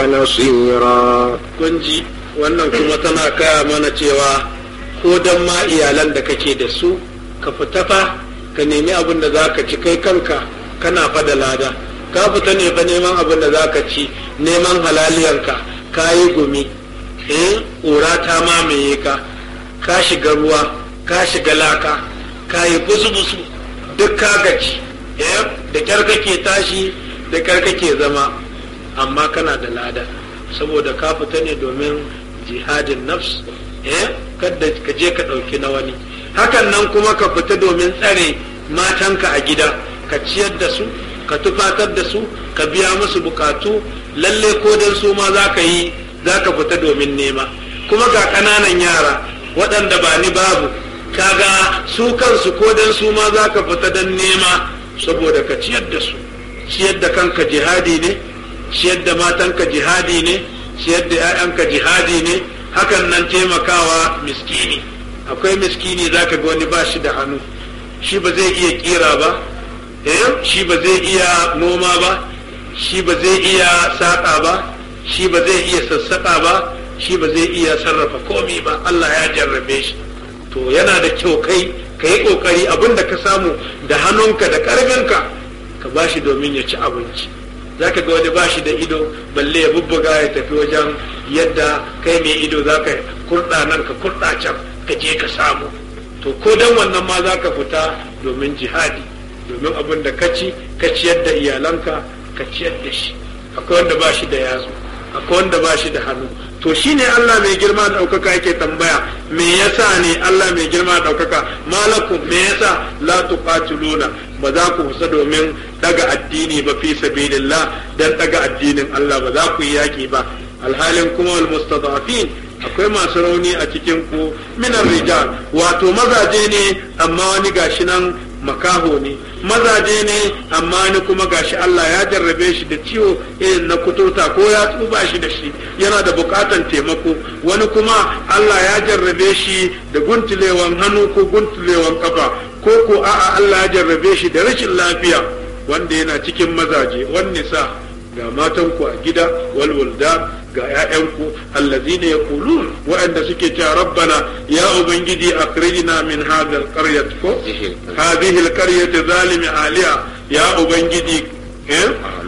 نصيرا kunji wannan kuma tana kaya mana cewa ko dan ma iyalan da kake da su ka fita fa ka nemi abin da za ka ci kai kanka kana fa da lada ka fita ne fa neman abin da za ka ci neman halaliyanka ka yi gumi eh ƙura ta mamaye ka ka shiga ruwa ka shiga laka ka yi busu-busu duk ka gaci eh da kyar kake tashi da kyar kake zama amma kana da lada saboda ka fita ne domin jihadin nafs eh kada ka je ka ɗauki na wani hakan nan kuma ka fita domin tsare matanka a gida ka ciyar da su ka tufatar da su ka biya musu bukatu lalle ko dan su ma za ka yi za ka fita domin nema kuma ga ƙananan yara waɗanda ba ni babu kaga su kansu ko dan su ma za ka fita don nema saboda ka ciyar da su ciyar da kanka jihadi ne ciyar da matanka jihadi ne ciyar da 'ya'yanka jihadi ne hakan nan taimakawa miskini akwai miskini za ka ga wani ba shi da hannu shi ba zai iya kira ba eh shi ba zai iya noma ba shi ba zai iya saƙa ba shi ba zai iya sassaƙa ba shi ba zai iya sarrafa komi ba Allah ya jarrabe shi to yana da kyau kai ka yi ƙoƙari abin da ka samu da hannunka da ƙarfinka ka ba shi domin ya ci abinci za ka ga wani ba shi da ido balle ya bubbuga ya tafi wajen yadda kai mai ido za ka kurɗa nan ka kurɗa can ka je ka samu to ko dan wannan ma za ka fita domin jihadi domin abin da ka ci ka ciyar da iyalanka ka ciyar da shi akwai wanda ba shi da yatsu akwai wanda ba shi da hannu to shine Allah mai girma da ɗaukaka yake tambaya me yasa ne Allah mai girma da ɗaukaka malakum me yasa la tuqatiluna ba za ku kusa domin daga addini ba fi sabilillah dan daga addinin Allah ba za ku yi yaki ba alhalin kuma wal mustadafin akwai masu rauni a cikin ku minar rijal wato mazaje ne amma wani gashi nan makaho ne mazaje ne amma ni kuma gashi Allah ya jarrabe shi da ciwo irin na kuturta ko ya tsuba shi da shi yana da bukatan taimako wani kuma Allah ya jarrabe shi da guntulewan hannu ko guntulewan kafa ko ko a'a Allah ya jarrabe shi da rashin lafiya wanda yana cikin mazaje wani sa ga matanku a gida walwalda ga 'ya'yanku allazina yaqulun waɗanda suke cewa rabbana ya ubangiji akhrijna min hadha alqaryat ko hadhihi alqaryat zalimi aliya ya ubangiji eh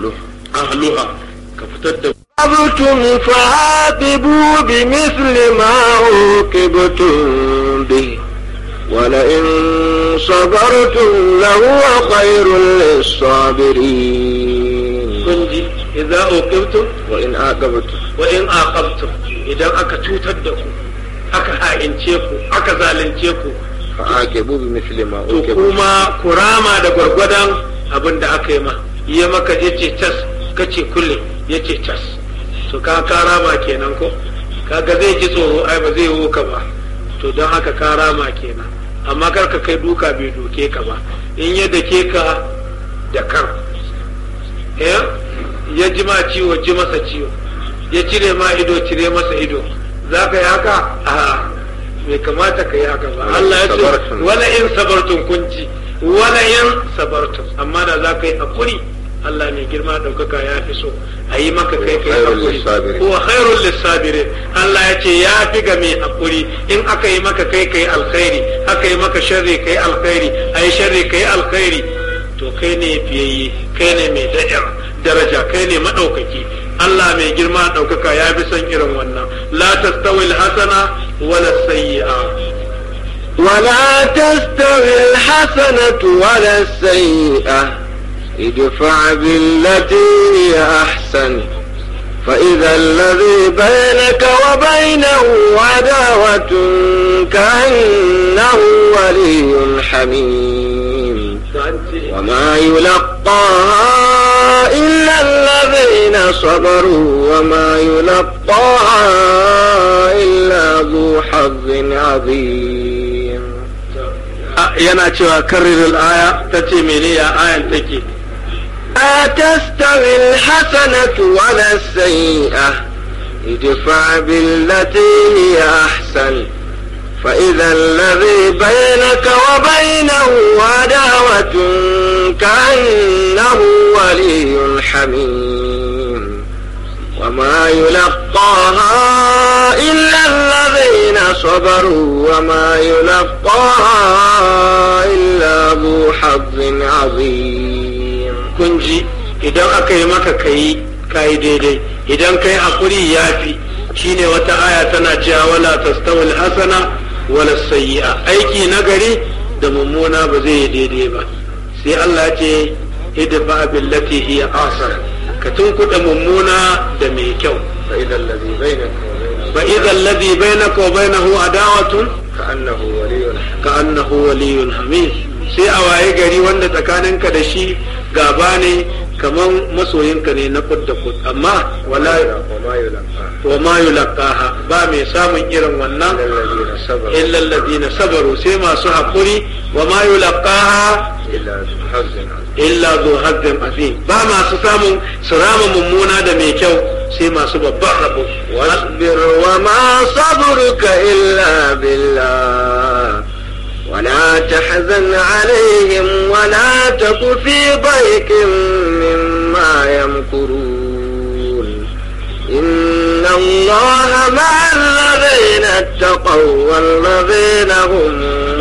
ahluha ka fitar da عاقبتم فعاقبوا بمثل ما عوقبتم به ولئن صبرتم لهو خير للصابرين kunji idza uqibtum وإن عاقبتم wa in aqabtum idan aka cutar da ku aka ha'ince ku aka zalunce ku فعاقبوا بمثل ما to عوقبتم kuma ku rama da gwargwadon abin da aka yi ma ya maka je ce tas kace kulle ya ce tas to ka karama kenan ko kaga zai ji tsoro ai ba zai wuka ba to don haka karama kenan amma kar ka kai duka bai doke ka ba in ya dake ka da kan ya ji ma ciwo ji masa ciwo ya cire ma ido cire masa ido za ka yi haka a bai kamata ka yi haka ba Allah ya ce wala in sabartun kunci wala in sabartun amma da za ka yi hakuri Allah mai girma ɗaukaka ya fi so a yi maka kai kai hakuri wa khairul lissabirin Allah ya ce ya fi ga mai hakuri in aka yi maka kai kai alkhairi aka yi maka sharri kai alkhairi a yi sharri kai alkhairi to kai ne fiyayye kai ne mai daraja kai ne maɗaukaki Allah mai girma ɗaukaka ya fi son irin wannan la tastawil hasana wala sayyi'a ولا تستوي الحسنة ولا السيئة ادفع بالتي هي أحسن فإذا الذي بينك وبينه عداوة كأنه ولي حميم وما يلقاها إلا الذين صبروا وما يلقاها إلا ذو حظ عظيم yana cewa karrir aya ta ce mene ya ayan take أتستوي الحسنة ولا السيئة ادفع بالتي هي أحسن فإذا الذي بينك وبينه عداوة كأنه ولي حميم وما يلقاها إلا الذين صبروا وما يلقاها إلا ذو حظ عظيم كنجي idan aka yi maka kayi kayi daidai idan kai hakuri ya fi shine wata aya tana cewa wala tastawil hasana wala sayyi'a aiki nagari da mummuna ba zai yi daidai ba sai Allah ce idfa billati hiya ahsan ka tunkuɗa mummuna da mai kyau فإذا الذي بينك وبينه fa idza alladhi bainaka wa bainahu adawatun كأنه ولي حميم ka annahu waliyyun hamid sai a waye gari wanda tsakaninka da shi gaba ne kaman masoyinka ne na kud da kud amma wala وما يلقاها wa ma yulqaha ba mai samun irin wannan إلا الذين صبروا illa alladhina sabaru sai masu hakuri wa ma yulqaha إلا ذو حظ عظيم illa zu hazzin azim ba masu samun su rama mummuna da mai kyau sai masu babban rabo واصبر وما صبرك إلا بالله ولا تحزن عليهم ولا تك في ضيق مما يمكرون إن الله مع الذين اتقوا والذين هم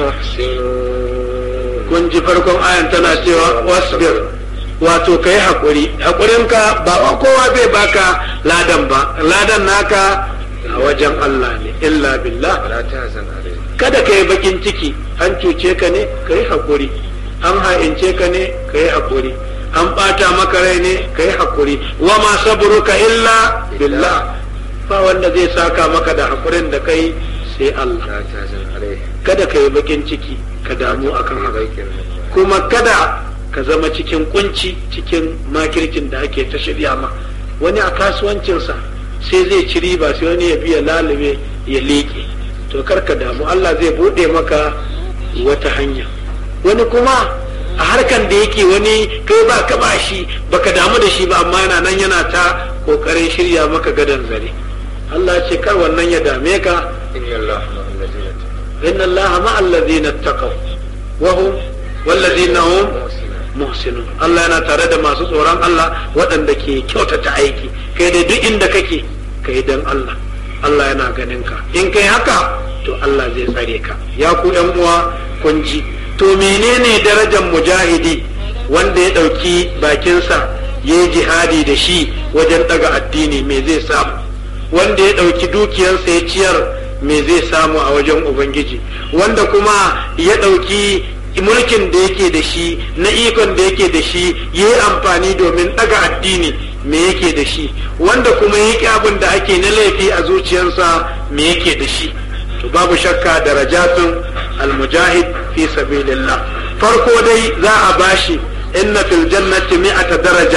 محسنون kun ji farkon ayan tana cewa wasbir wato kai hakuri hakurinka ba wa kowa zai baka ladan ba ladan naka a wajen Allah ne illa billah ولا تحزن عليهم kada ka yi bakin ciki an cuce ka ne ka yi hakuri an ha'ince ka ne ka yi hakuri an ɓata maka rai ne ka yi hakuri wa ma sabruka illa billah ba wanda zai saka maka da hakurin da kai sai Allah لا تحزن عليهم kada ka yi bakin ciki ka damu akan haka ضيق مما kuma kada ka zama cikin kunci cikin makircin da ake ta shirya ma wani a kasuwancinsa sai zai ci riba sai wani ya biya lalube ya leƙe to kar ka damu Allah zai buɗe maka wata hanya wani kuma a harkan da yake wani kai ba ka ba shi baka damu da shi ba amma yana nan yana ta kokarin shirya maka gadon zare Allah ce kar wannan ya dame ka إن الله مع الذين اتقوا inna Allah ma'al ladina taqaw wa hum wallazina hum محسنون muhsinun Allah yana tare da masu tsoron Allah waɗanda ke kyautata aiki kai dai duk inda kake kai dan Allah Allah yana ganin ka in kai haka to Allah zai tsare ka ya ku ƴan uwa kun ji to menene darajar mujahidi wanda ya ɗauki bakinsa ya yi jihadi da shi wajen ɗaga addini me zai samu wanda ya ɗauki dukiyarsa ya ciyar me zai samu a wajen ubangiji wanda kuma ya ɗauki mulkin da yake da shi na ikon da yake da shi ya yi amfani domin ɗaga addini me yake da shi wanda kuma ya ƙi abin da ake na laifi a zuciyarsa me yake da shi to babu shakka darajatun almujahid fi sabilillah farko dai za a bashi inna fil jannati mi'ata daraja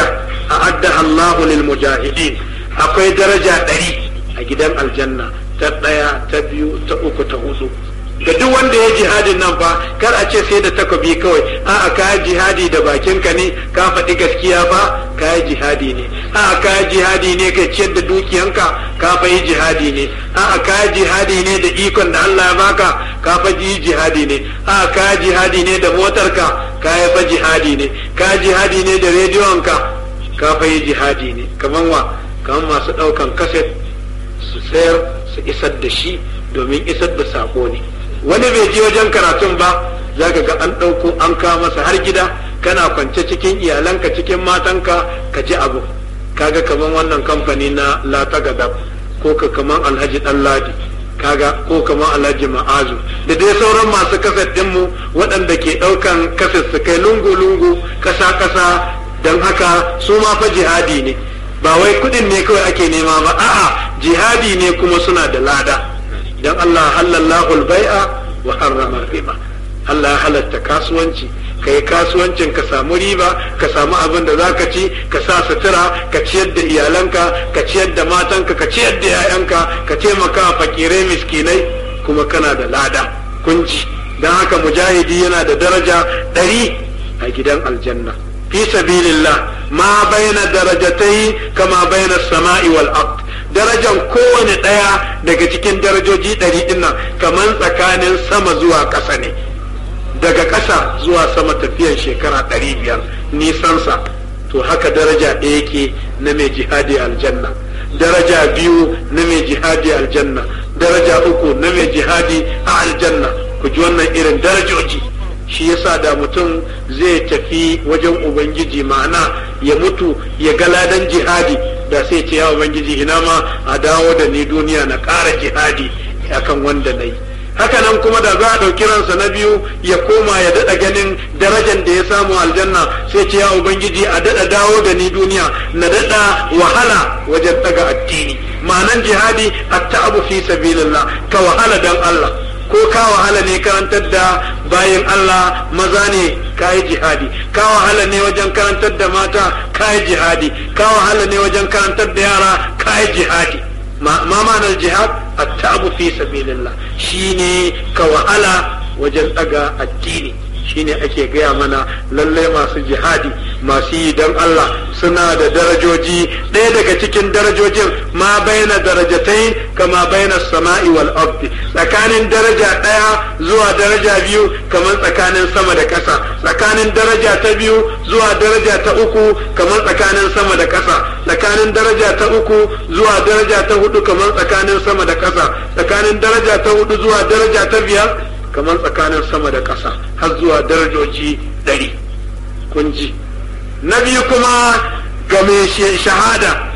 a'addaha Allahu lil mujahidin akwai daraja ɗari a gidan aljanna ta ɗaya ta biyu ta uku ta hudu ga duk wanda ya jihadin nan fa kar a ce sai da takobi kawai a'a ka jihadi da bakinka ne ka faɗi gaskiya fa ka yi jihadi ne a'a ka jihadi ne ka ciyar da dukiyanka ka fa yi jihadi ne a'a ka jihadi ne da ikon da Allah ya baka ka fa yi jihadi ne a'a ka jihadi ne da motarka ka yi fa jihadi ne ka jihadi ne da rediyonka ka fa yi jihadi ne kaman wa kaman masu ɗaukan kaset su sayar su isar da shi domin isar da sako ne wani bai je wajen karatun ba za ka ga an ɗauko an kawo masa har gida kana kwance cikin iyalanka cikin matanka ka ji abu kaga kaman wannan kamfani na latagadab ko ka kaman alhaji ɗanladi kaga ko kaman alhaji ma'azu da dai sauran masu kaset ɗinmu waɗanda ke ɗaukan kaset su kai lungu-lungu ƙasa-ƙasa don haka su ma fa jihadi ne ba wai kuɗin ne kawai ake nema ba a'a jihadi ne kuma suna da lada dan Allah halallahu al-bai'a wa harrama riba Allah ya halatta kasuwanci ka yi kasuwancin ka samu riba ka samu abin da za ka ci ka sa sutura ka ciyar da iyalanka ka ciyar da matanka ka ciyar da 'ya'yanka ka taimaka fakirai miskinai kuma kana da lada kunji don haka mujahidi yana da daraja ɗari a gidan aljanna fi sabilillah ma baina darajatai kama baina sama'i wal ard darajan kowane ɗaya daga cikin darajoji ɗari ɗin nan kamar tsakanin sama zuwa ƙasa ne daga ƙasa zuwa sama tafiyan shekara ɗari biyar nisansa to haka daraja ɗaya yake na mai jihadi aljanna daraja biyu na mai jihadi aljanna daraja uku na mai jihadi a aljanna ku ji wannan irin darajoji shi yasa da mutum zai tafi wajen ubangiji ma'ana ya mutu ya ga ladan jihadi da sai ce ya ubangiji ina ma a dawo da ni duniya na ƙara jihadi akan wanda na yi haka nan kuma da za a ɗauki ransa na biyu ya koma ya daɗa ganin darajar da ya samu aljanna sai ce ya ubangiji a daɗa dawo da ni duniya na daɗa wahala wajen ɗaga addini ma'anan jihadi at-ta'abu fi sabilillah ka wahala dan Allah ko ka wahala ne karantar da bayan Allah maza ne ka yi jihadi ka wahala ne wajen karantar da mata ka yi jihadi ka wahala ne wajen karantar da yara ka yi jihadi ma ma'anar jihad at-ta'abu fi sabilillah shine ka wahala wajen daga addini shine ake gaya mana lalle masu jihadi masu yi don Allah suna da darajoji ɗaya daga cikin darajojin ma baina darajatai kama baina sama'i wal ardi tsakanin daraja ɗaya zuwa daraja biyu kamar tsakanin sama da ƙasa tsakanin daraja ta biyu zuwa daraja ta uku kamar tsakanin sama da ƙasa tsakanin daraja ta uku zuwa daraja ta hudu kamar tsakanin sama da ƙasa tsakanin daraja ta hudu zuwa daraja ta biyar kamar tsakanin sama da ƙasa har zuwa darajoji ɗari kun ji na biyu kuma ga mai shahada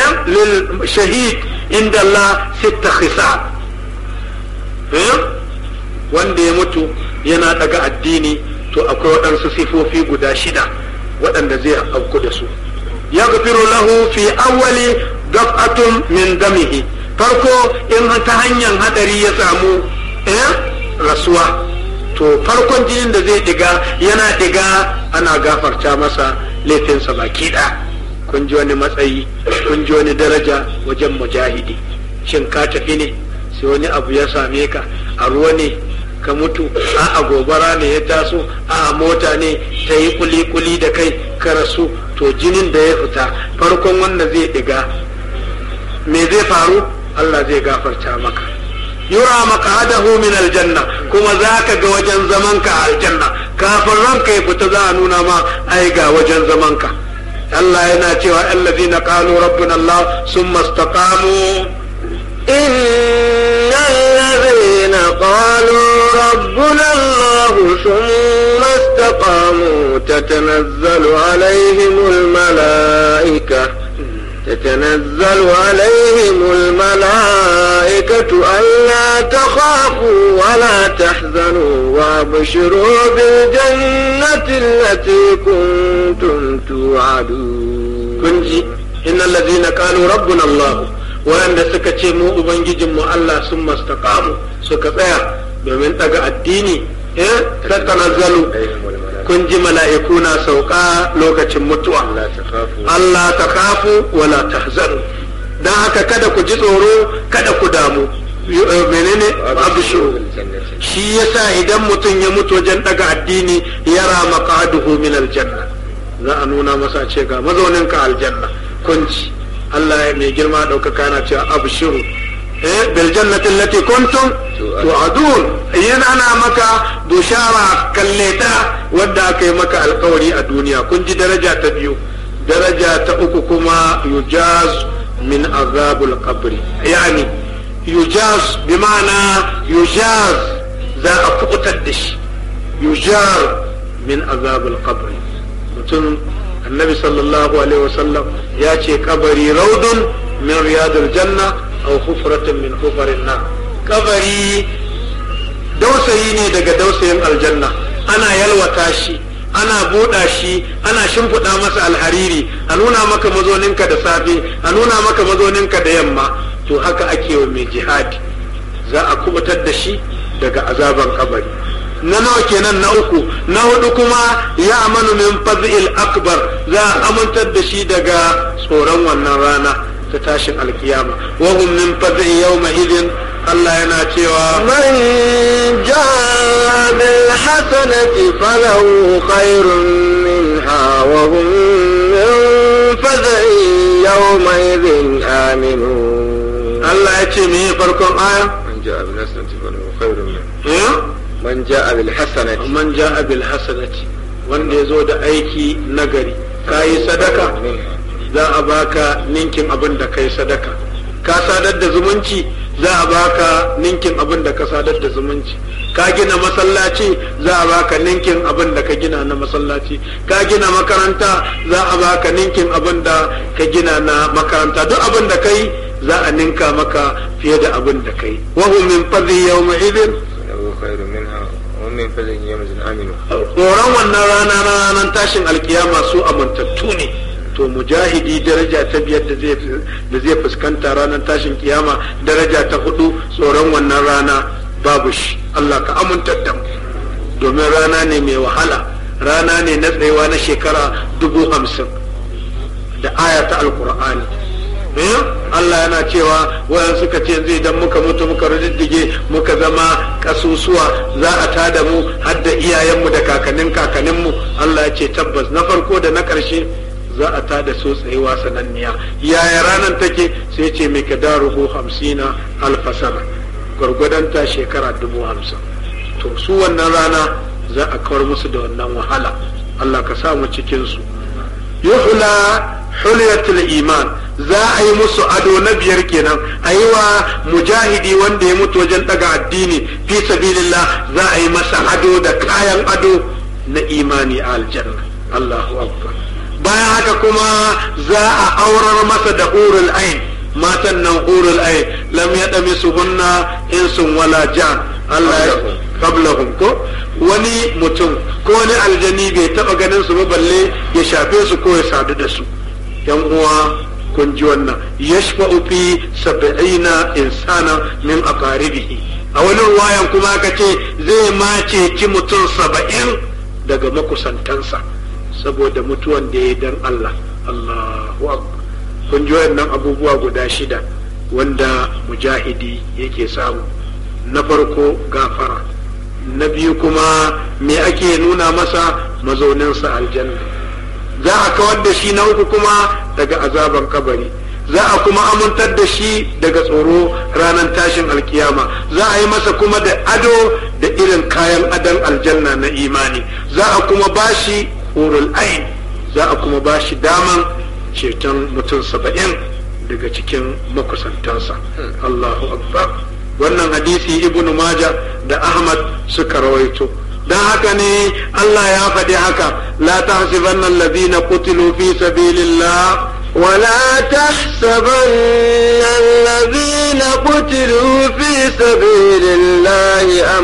lil shahid inda Allah sitta khisa wanda ya mutu yana daga addini to akwai waɗansu sifofi guda shida waɗanda zai auku da su ya gafiru lahu fi awwali daf'atun min damihi farko in ta hanyar hadari ya samu rasuwa to farkon jinin da zai diga yana diga ana gafarta masa laifinsa baki ɗaya kun ji wani matsayi kun ji wani daraja wajen mujahidi shin ka tafi ne sai wani abu ya same ka a ruwa ne ka mutu a a gobara ne ya taso a a mota ne ta yi kuli-kuli da kai ka rasu to jinin da ya fita farkon wanda zai diga me zai faru Allah zai gafarta maka yura maqadahu min aljanna kuma zaka ga wajen zaman ka aljanna kafin ranka ya fita za a nuna ma ai ga wajen zaman ka Allah yana cewa allazina qalu rabbuna Allah summa istaqamu إن الذين قالوا ربنا الله ثم استقاموا تتنزل عليهم الملائكة تتنزل عليهم الملائكة ألا تخافوا ولا تحزنوا وابشروا بالجنة التي كنتم توعدون كنجي إن الذين قالوا ربنا الله waɗanda suka ce mu ubangijinmu Allah sun mastaqamu suka tsaya domin daga addini eh tatanazzalu kun ji mala'iku na sauka lokacin mutuwa Allah ta kafu Allah ta kafu wala tahzanu dan haka kada ku ji tsoro kada ku damu Yu- eh, menene abishu shi yasa idan mutum ya mutu wajen daga addini yara maqaduhu min aljanna za a nuna masa ce ga mazaunin ka aljanna kunci Allah ya mai girma daukaka yana cewa abshiru eh bil jannati allati kuntum tu'adun yana ana maka bushara kalleta wadda aka yi maka alkawari a duniya kun ji daraja ta biyu daraja ta uku kuma yujaz min azabul qabri yani yujaz bi ma'ana yujaz za a kubutar da shi yujar min azabul qabri mutum annabi sallallahu alaihi wasallam ya ce kabari raudun min riyadul janna aw hufratun min hufarin na kabari dausayi ne daga dausayin aljanna ana yalwata shi ana buɗa shi ana shimfiɗa masa alhariri a nuna maka mazoninka da safe a nuna maka mazoninka da yamma to haka ake wa mai jihadi za a kubutar da shi daga azaban kabari na nawa kenan na uku na hudu kuma ya amanu min fazil akbar za a amintar da shi daga tsoron wannan rana ta tashin alkiyama wa hum min fazil yawma idin Allah yana cewa من جاء بالحسنة فله خير منها وهم من فزع يومئذ آمنون Allah ya ce me farkon aya man ja'a bil hasanati falahu khairun min eh? man ja'a bil hasanati man ja'a bil hasanati wanda ya zo da aiki nagari kayi sadaka minha za a baka ninkin abin da kai sadaka ka sadar da zumunci za a baka ninkin abin da ka sadar da zumunci ka gina masallaci za a baka ninkin abin da ka gina na masallaci ka gina makaranta za a baka ninkin abin da ka gina na makaranta duk abin da kai za a ninka maka fiye da abin da kai wahum min fadhi yawma idin falahu khairun minha wa min fadlin yawmin aminu tsoron wannan rana na ranar tashin alkiyama su amintattu ne to mujahidi daraja ta biyar da zai da zai fuskanta ranar tashin kiyama daraja ta hudu tsoron wannan rana babu shi Allah ka amintar da mu domin rana ne mai wahala rana ne na tsayewa na shekara dubu hamsin da aya ta alkur'ani eh Allah yana cewa wayan suka ce zai idan muka mutu muka riddige muka zama kasusuwa za a tada mu har da iyayenmu da kakannin kakanninmu Allah ya ce tabbas na farko da na ƙarshe za a tada su tsayuwa sananniya yaya ranar take sai ce mai kadaruhu hamsina alfasana gwargwadonta shekara dubu hamsin to su wannan rana za a kawar musu da wannan wahala Allah ka sa mu cikin su yuhla hulyatul iman za a yi musu ado na biyar kenan a yi wa mujahidi wanda ya mutu wajen daga addini fi sabilillah za a yi masa ado da kayan ado na imani a aljanna Allahu akbar bayan haka kuma za a aurar masa da hurul ain matan nan hurul ain lam yadami suhunna insun wala jan Allah ya qablahum ko wani mutum ko wani aljani bai taba ganin su ba balle ya shafe su ko ya sadu da su yan uwa kun ji wannan yashfa'u fi sab'ina insana min aqaribihi a wani ruwayan kuma aka ce zai mace ki mutum saba'in daga makusantansa saboda mutuwan da ya dan Allah Allahu akbar kun ji wannan abubuwa guda shida wanda mujahidi yake samu na farko gafara na biyu kuma me ake nuna masa mazauninsa aljanna za a kawar da shi na uku kuma daga azaban kabari za a kuma amintar da shi daga tsoro ranar tashin alkiyama za a yi masa kuma da ado da irin kayan adon aljanna na imani za a kuma bashi hurul ain za a kuma bashi daman ceton mutum saba'in daga cikin makusantansa Allahu akbar wannan hadisi ibnu maja da ahmad suka rawaito don haka ne Allah ya faɗi haka la tahsibanna alladhina qutilu fi sabilillah ولا تحسبن الذين قتلوا في سبيل الله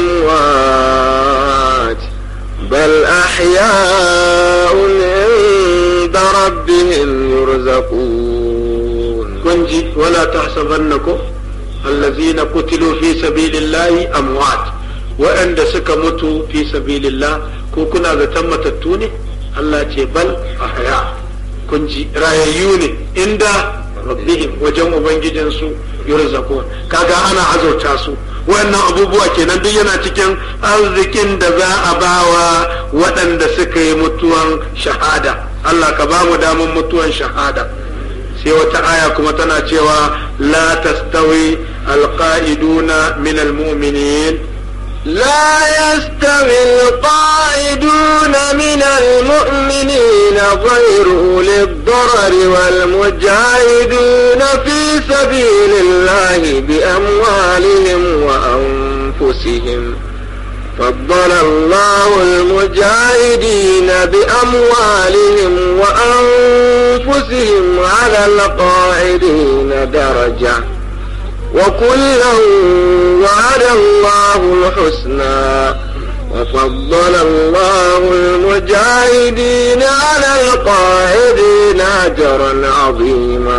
أموات بل أحياء عند ربهم يرزقون kunji wala tahsabannakum allazina qutilu fi sabilillahi amwat waɗanda suka mutu fi sabilillah ko kuna zaton matattu ne Allah ce bal ahya kun ji rayayyu ne inda rabbihim wajen ubangijinsu yurzaqun kaga ana azauta su wannan abubuwa kenan duk yana cikin arzikin da za a bawa waɗanda suka yi mutuwan shahada Allah ka ba mu daman mutuwan shahada sai wata aya kuma tana cewa la tastawi alqa'iduna min almu'minin لا يستوي القائدون من المؤمنين غير أولي الضرر والمجاهدون في سبيل الله بأموالهم وأنفسهم فضل الله المجاهدين بأموالهم وأنفسهم على القاعدين درجة وكلا وعد الله الحسنى وفضل الله المجاهدين على القاعدين أجرا عظيما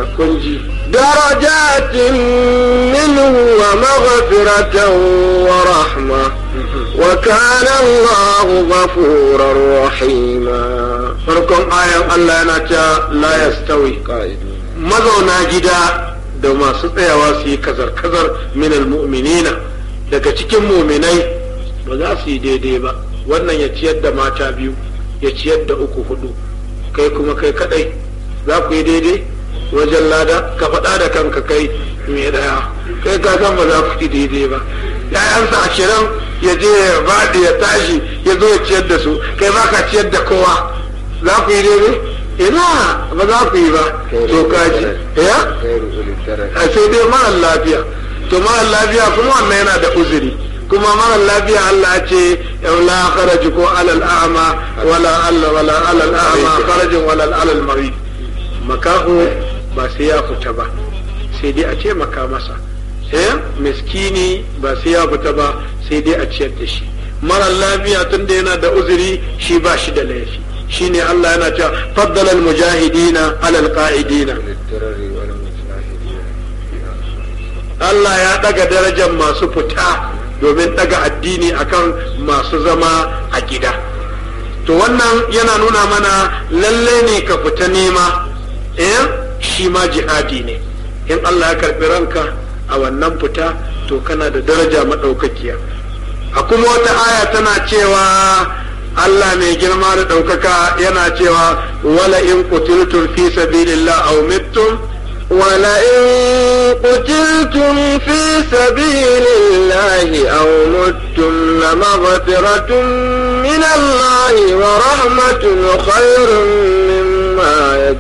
درجات منه ومغفرة ورحمة وكان الله غفورا رحيما farkon ayan Allah yana cewa la yastawi mazauna gida da masu tsayawa su yi kazar-kazar minal mu'minina daga cikin muminai ba za su yi daidai ba wannan ya ciyar da mata biyu ya ciyar da uku hudu kai kuma kai kadai za ku yi daidai wajen lada ka faɗa da kanka kai mai daya kai ka san ba za ku yi daidai ba ya'yansa ashirin ya je ya baɗi ya tashi ya zo ya ciyar da su kai ba ka ciyar da kowa za ku yi daidai ina ba za ku yi ba to kaji ya a sai dai mara lafiya to mara lafiya kuma wannan yana da uzuri kuma mara lafiya Allah ce la kharaju ko alal a'ma wala Allah wala alal a'ma kharajun wala alal marid makaho ba sai ya fita ba sai dai a ce maka masa eh miskini ba sai ya fita ba sai dai a ciyar da shi mara lafiya tunda yana da uzuri shi ba shi da laifi shine Allah yana cewa faddala al-mujahidina ala al-qa'idina Allah ya daga darajar masu fita domin daga addini akan masu zama a gida to wannan yana nuna mana lalle ne ka fita nema eh shi ma jihadi ne in Allah ya karbi ranka a wannan fita to kana da daraja madaukakiya a kuma wata aya tana cewa Allah mai girma da ɗaukaka yana cewa wala in qutiltum fi sabilillah aw mittum wala in qutiltum fi sabilillahi aw muttum lamaghfiratun min Allah wa rahmatun khairun mimma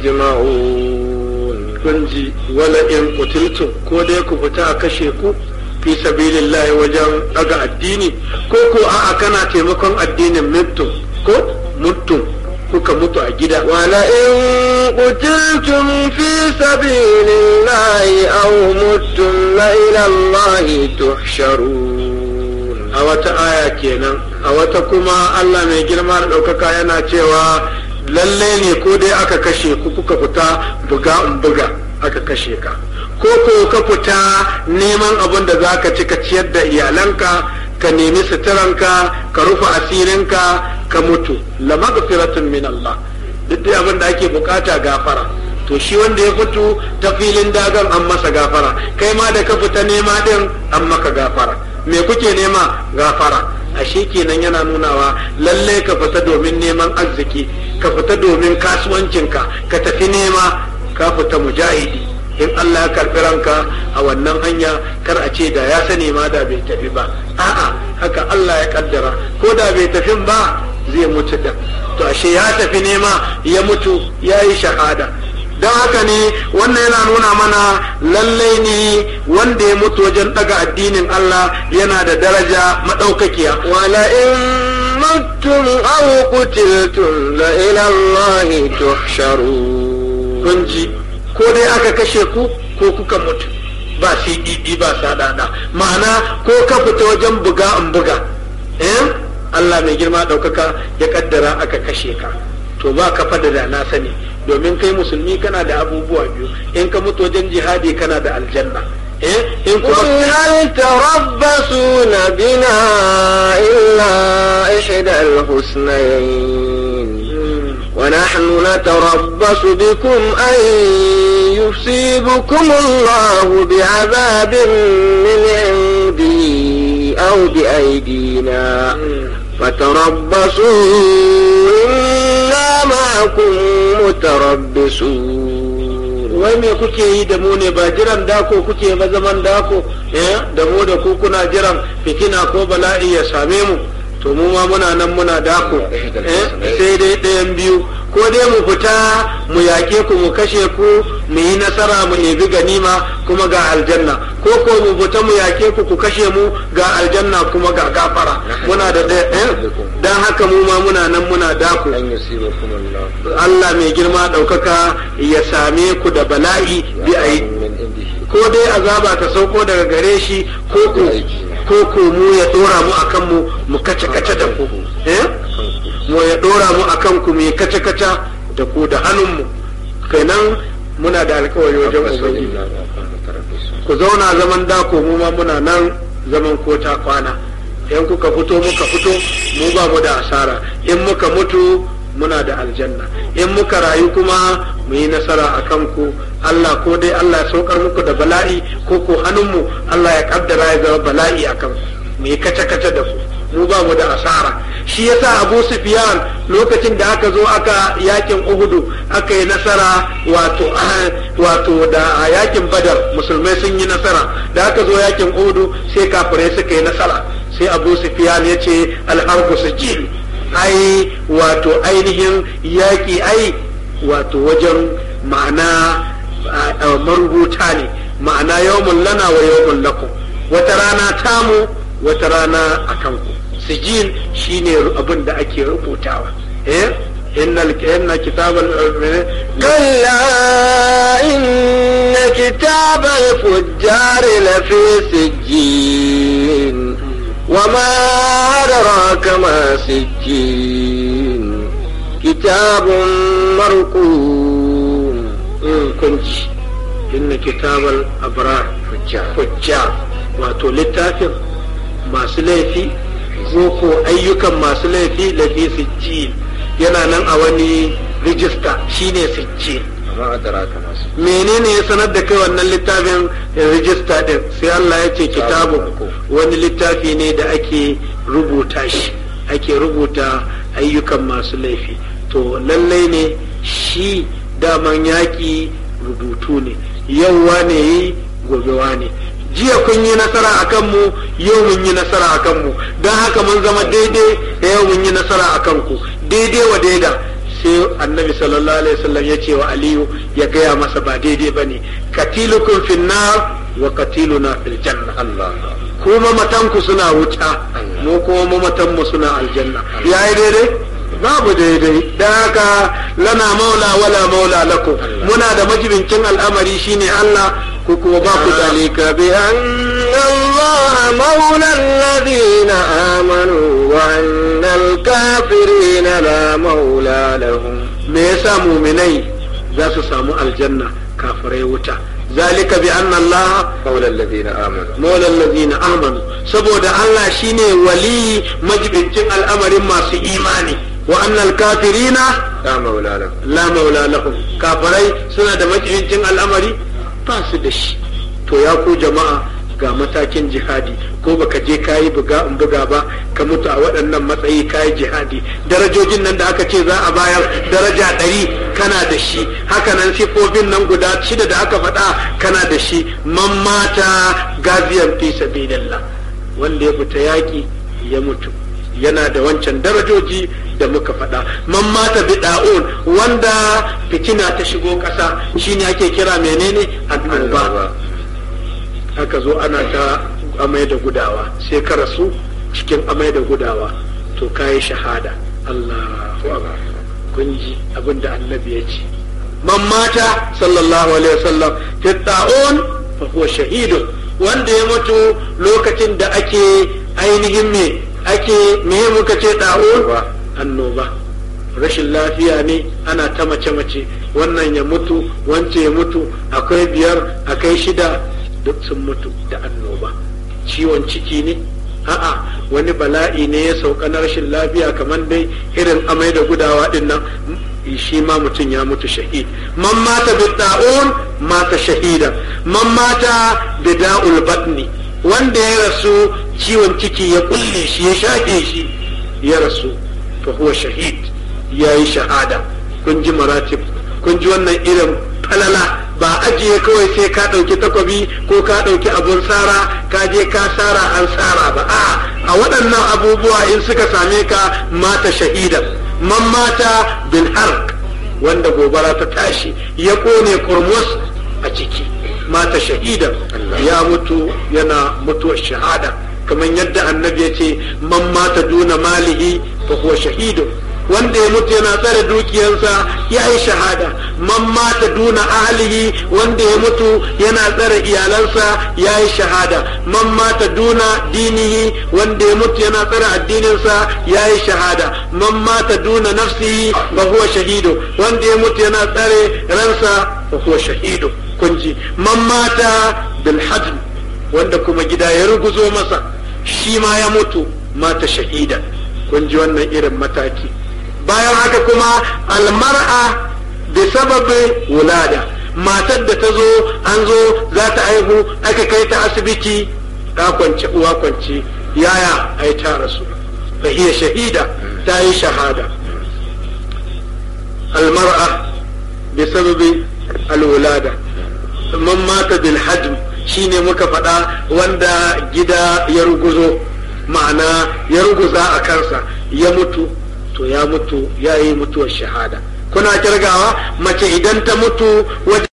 yajma'un kunji wala in qutiltum ko dai ku fita a kashe ku fi sabilillahi wajen daga addini ko ko a'a kana taimakon addinin mutum ko mutum kuka mutu a gida wala in qutiltum fi sabilillahi aw muttum la ila allahi tuhsharun a wata aya kenan a wata kuma Allah mai girma da ɗaukaka yana cewa lalle ne ko dai aka kashe ku kuka fita buga in buga aka kashe ka ko ko ka fita neman abin da za ka ci ka ciyar da iyalanka ka nemi suturanka ka rufe asirinka ka mutu la maghfiratun min Allah duk da abin da ake bukata gafara to shi wanda ya fito ta filin dagan an masa gafara kai ma da ka fita nema din an maka gafara me kuke nema gafara ashe kenan yana nunawa lalle ka fita domin neman arziki ka fita domin kasuwancinka ka tafi nema ka fita mujahidi in Allah ya karɓi ranka a wannan hanya kar a ce da ya sani ma da bai tafi ba a'a haka Allah ya kaddara ko da bai tafi ba zai mutu da to ashe ya tafi nema ya mutu ya yi shahada don haka ne wannan yana nuna mana lallai ne wanda ya mutu wajen daga addinin Allah yana da daraja madaukakiya wala in muttum aw qutiltum la ila Allah tuhsharun kun ji ko dai aka kashe ku ko kuka mutu ba CDD ba sadada ma'ana ko ka fita wajen buga in buga eh Allah mai girma ɗaukaka ya kaddara aka kashe ka to ba ka fada da na sani domin kai musulmi kana da abubuwa biyu in ka mutu wajen jihadi kana da aljanna eh in قل kuma هل تربصون بنا إلا إحدى الحسنيين ونحن نتربص بكم أن يصيبكم الله بعذاب من عنده أو بأيدينا فتربصوا إنا معكم متربصون wai me kuke yi da mu ne ba jiran dako kuke ba zaman dako eh da mu da ku kuna jiran fitina ko bala'i ya same mu to mu ma muna nan muna dako eh sai dai ɗayan biyu ko dai mu fita mu yaƙe ku mu kashe ku mu yi nasara mu ebi ganima kuma ga aljanna ko ko mu fita mu yaƙe ku ku kashe mu ga aljanna kuma ga gafara muna da ɗaya eh dan haka mu ma muna nan muna dako an yusibakum Allah Allah mai girma ɗaukaka ya same ku da bala'i bi a yi min indihi ko dai azaba ta sauko daga gare shi ko ku ko ku mu ya dora mu akan mu mu kace kace da ku eh mu ya dora mu akan ku mu yi kace kace da ku da hannun mu kenan muna da alkawari wajen ubangiji inna ma'akum mutarabbisun ku zauna zaman dako mu ma muna nan zaman kota kwana in kuka fito muka fito mu ba mu da asara in muka mutu muna da aljanna in muka rayu kuma mu yi nasara a kanku Allah ko dai Allah ya saukar muku da bala'i ko ko hannunmu Allah ya kaddara ya zama bala'i a kanku mu yi kace-kace da ku mu ba mu da asara shi yasa Abu Sufyan lokacin da aka zo aka yakin Uhudu aka yi nasara wato wato da a yakin Badar musulmai sun yi nasara da aka zo yakin Uhudu sai kafirai suka yi nasara sai Abu Sufyan ya ce al-harbu sijil ai wato ainihin yaƙi ai wato wajen ma'ana marubuta ne ma'ana yawmun lana wa yawmun lakum wata rana tamu wata rana a kanku sijil shine abin da ake rubutawa eh innal inna kitabal كلا إن كتاب الفجار لفي سجين وما أدراك ما سجين كتاب مرقوم kunci inna kitabal abrar fujjar wato littafin masu laifi ko ko ayyukan masu laifi lafi sijjin yana nan a wani rijista shine sijjin amma adraka masu menene ya sanar da kai wannan littafin rijista din sai Allah ya ce kitabu wani littafi ne da ake rubuta shi ake rubuta ayyukan masu laifi to lallai ne shi daman yaƙi rubutu ne yau wane yi gobe wane jiya kun yi nasara a kanmu yau mun yi nasara a kanmu don haka mun zama daidai yau mun yi nasara a kanku daidai wa daida sai annabi sallallahu alaihi wasallam ya ce wa aliyu ya gaya masa ba daidai ba ne katilukum finnar wa katiluna fil janna Allah kuma matanku suna wuta mu kuma mamatanmu suna aljanna yayi daidai babu daidai da haka lana maula wala maula lakum muna da majibincin al'amari shine Allah ko kuma ba ku da ذلك بأن الله مولى الذين آمنوا وأن الكافرين لا مولى لهم me yasa muminai za su samu aljanna kafirai wuta zalika bi anna Allah qawla alladhina amanu maula allazina amanu saboda Allah shine wali majibincin al'amarin masu imani wa annal kafirina la maula lahum la maula lahum kafirai suna da majibincin al'amari ba su da shi to ya ku jama'a ga matakin jihadi ko baka je kayi buga in buga ba ka mutu a waɗannan matsayi kayi jihadi darajojin nan da aka ce za a bayar daraja ɗari kana da shi haka nan sifofin nan guda shida da aka faɗa kana da shi man mata gaziyan fi sabilillah wanda ya fita yaƙi ya mutu yana da wancan darajoji da muka faɗa man mata bida'un wanda fitina ta shigo ƙasa shine ake kira menene annoba aka zo ana ta amai da gudawa sai ka rasu cikin amai da gudawa to kayi shahada Allahu akbar kun ji abin da annabi ya ce man mata sallallahu alaihi wasallam fi ta'un fa huwa shahidun wanda ya mutu lokacin da ake ainihin me ake me muka ce ta'un annoba rashin lafiya ne ana ta mace-mace wannan ya mutu wance ya mutu akwai biyar akai shida duk sun mutu da annoba ciwon ciki ne a'a wani bala'i ne ya sauka na rashin lafiya kamar dai irin amai da gudawa din nan shi ma mutum ya mutu shahid man mata bidda'un mata shahida man mata bida'ul batni wanda ya rasu ciwon ciki ya kulle shi ya shaƙe shi ya rasu fa huwa shahid ya yi shahada kun ji maratib kun ji wannan irin falala ba ajiye kawai sai ka ɗauki takwabi ko ka ɗauki abun tsara ka je ka tsara an tsara ba a a waɗannan abubuwa in suka same ka mata shahida man mata bil hark wanda gobara ta tashi ya kone kurmus a ciki mata shahida ya mutu yana mutuwar shahada kamar yadda annabi ya ce man mata duna malihi fa huwa shahidun wanda ya mutu yana tsare dukiyarsa ya yi shahada man mata duna ahlihi wanda ya mutu yana tsare iyalansa ya yi shahada man mata duna dinihi wanda ya mutu yana tsare addininsa ya yi shahada man mata duna nafsihi fa huwa shahidu wanda ya mutu yana tsare ransa fa huwa shahidu kunji man mata bil hadm wanda kuma gida ya ruguzo masa shi ma ya mutu mata shahida kun ji wannan irin mataki bayan haka kuma almar'a da sababin wulada matar da ta zo an zo za ta aihu aka kai ta asibiti ta kwance uwa kwance yaya ai ta rasu fa hiya shahida ta yi shahada almar'a bi sababi alwulada man mata bil hajm shine muka faɗa wanda gida ya ruguzo ma'ana ya ruguza a kansa ya mutu to ya mutu ya yi mutuwar shahada kuna kirgawa mace idan ta mutu wajen